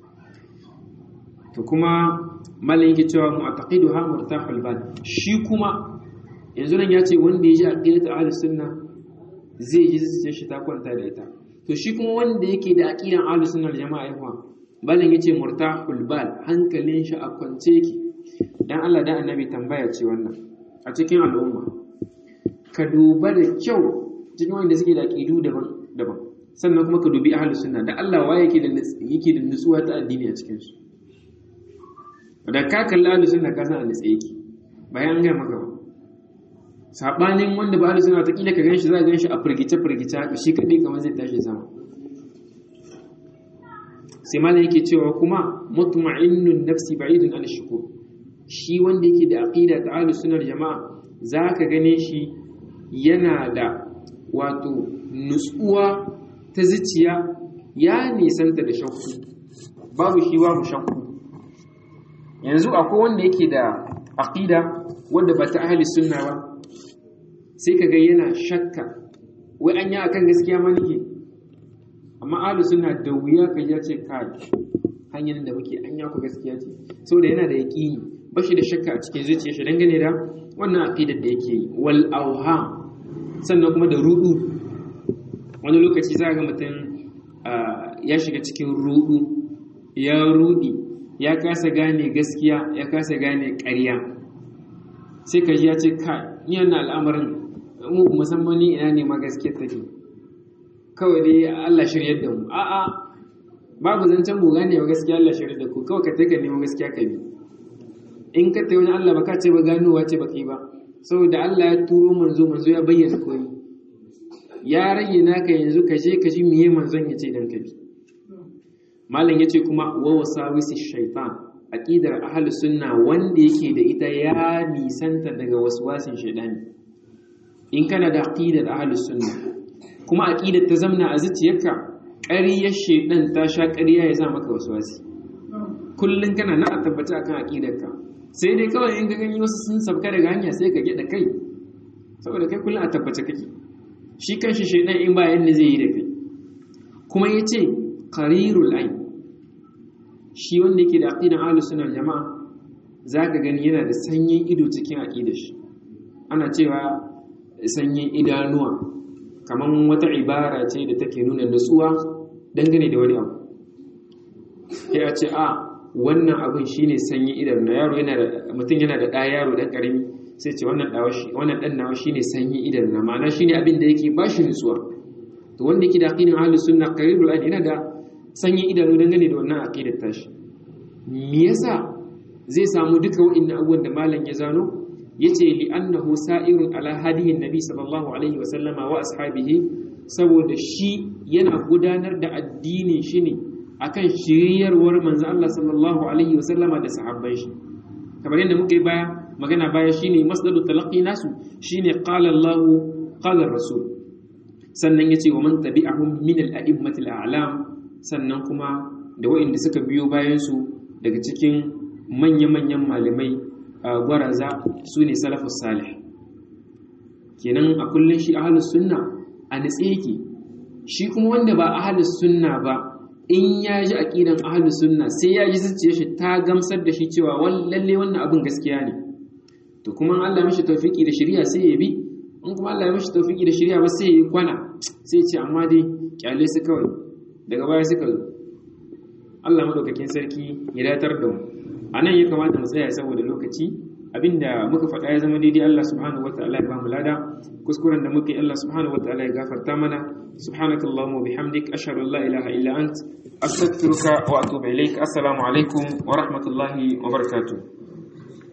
to kuma malin yake cewa mu'taqiduha murtahul bal shi kuma yanzu nan ya ce wanda ya ji aqidatu ahlus sunna zai ji zuciyar shi ta kwanta da ita to shi kuma wanda yake da aqidan ahlus sunna jama'a yawa malin yace murtahul bal hankalin shi a kwance yake dan Allah da annabi tambaya ce wannan a cikin al'umma ka duba da kyau cikin wanda suke da aqidu daban daban sannan kuma ka dubi ahlus sunna da Allah waye yake da yake da nutsuwa ta addini a cikin su da ka kalla ahlus sunna ka san a yake bayan an ga maka ba sabanin wanda ba ahlus sunna ta kila ka ganshi za ka ganshi a firgice firgice haka shi kadai kamar zai tashi sama sai malam yake cewa kuma mutma'innun nafsi ba'idun an shukur shi wanda yake da aqida ta ahlus sunna jama'a zaka gane shi yana da wato nutsuwa ta zuciya ya nisanta da shakku babu shi babu shakku yanzu akwai wanda yake da aqida wanda ba ta ahli sunna ba sai kaga yana shakka wai an yi akan gaskiya ma nake amma ahli sunna da wuya ka ya ce kai hanyar da muke an ku gaskiya ce saboda yana da yaqini ba shi da shakka a cikin zuciyar shi dangane da wannan aqidar da yake yi wal auham sannan kuma da rudu wani lokaci za ga mutum ya shiga cikin rudu ya rudi ya kasa gane gaskiya ya kasa gane ƙarya sai ka ji ya ce ka yana al'amarin mu musamman ni ina ne ma gaskiyar take kawai dai Allah shiryar da mu a'a babu zancen mu gane wa gaskiya Allah shiryar da ku kawai ka take nemo gaskiya ka bi in ka tayi wani Allah ba ka ce ba ganowa ce ba kai ba saboda Allah ya turo manzo manzo ya bayyana koyi ya rage naka yanzu ka je ka ji miye manzon ya ce dan ka bi malam yace kuma wa wasawisi shaitan aqidar ahlus sunna wanda yake da ita ya nisanta daga waswasin shaitani in kana da aqidar ahlus sunna kuma aqidar ta zamna a zuciyarka ƙaryar shaitan ta sha ƙarya ya sa maka waswasi kullun kana na a tabbata akan aqidarka sai dai kawai in ga gani wasu sun sabka daga hanya sai ka gida kai saboda kai kullun a tabbace kake shi kanshi shaitan in ba yanda zai yi da kai kuma yace qarirul ayn shi wanda yake da aqidan ahlus sunna jama'a zaka gani yana da sanyin ido cikin aqidar shi ana cewa sanyin idanuwa kaman wata ibara ce da take nuna nutsuwa dangane da wani abu sai a ce a wannan abin shine sanyin idan na yaro yana da mutum yana da ɗa yaro ɗan ƙarami sai ce wannan ɗan nawa shi ne sanyi idan na ma'ana shi ne abin da yake ba shi nutsuwa to wanda yake da aƙidin ahlus sunna qaribul ayn yana da sanyin idanu dangane da wannan aqidar tashi me yasa zai samu duka wa'annan abubuwan da malam ya zano yace li annahu sa'irun ala hadihin nabi sallallahu alaihi wa sallama wa ashabihi saboda shi yana gudanar da addinin shi ne akan shiryarwar manzo Allah sallallahu alaihi wa sallama da sahabban shi kamar yadda muka yi baya magana baya shine masdaru talaqi nasu shine qala Allah qala rasul sannan yace wa man tabi'ahum min al-a'immatil a'lam sannan kuma da waɗanda suka biyo bayan su daga cikin manya-manyan malamai gwaraza su ne salafus salih kenan a kullun shi ahlus sunna a nitse yake shi kuma wanda ba ahlus sunna ba in ya ji aqidan ahlus sunna sai ya ji zuciyar shi ta gamsar da shi cewa lalle wannan abin gaskiya ne to kuma Allah mishi tawfiki da shari'a sai ya bi in kuma Allah ya mishi tawfiki da shari'a ba sai ya yi kwana sai ya ce amma dai kyale su kawai daga baya suka zo Allah madaukakin sarki ya datar da mu anan ya kamata mu tsaya saboda lokaci abinda muka faɗa ya zama daidai Allah subhanahu wataala ya ba mu lada kuskuren da muka yi Allah subhanahu wataala ya gafarta mana subhanakallahumma wa bihamdik ashhadu an la ilaha illa ant astaghfiruka wa atubu ilaik assalamu alaikum wa rahmatullahi wa barakatuh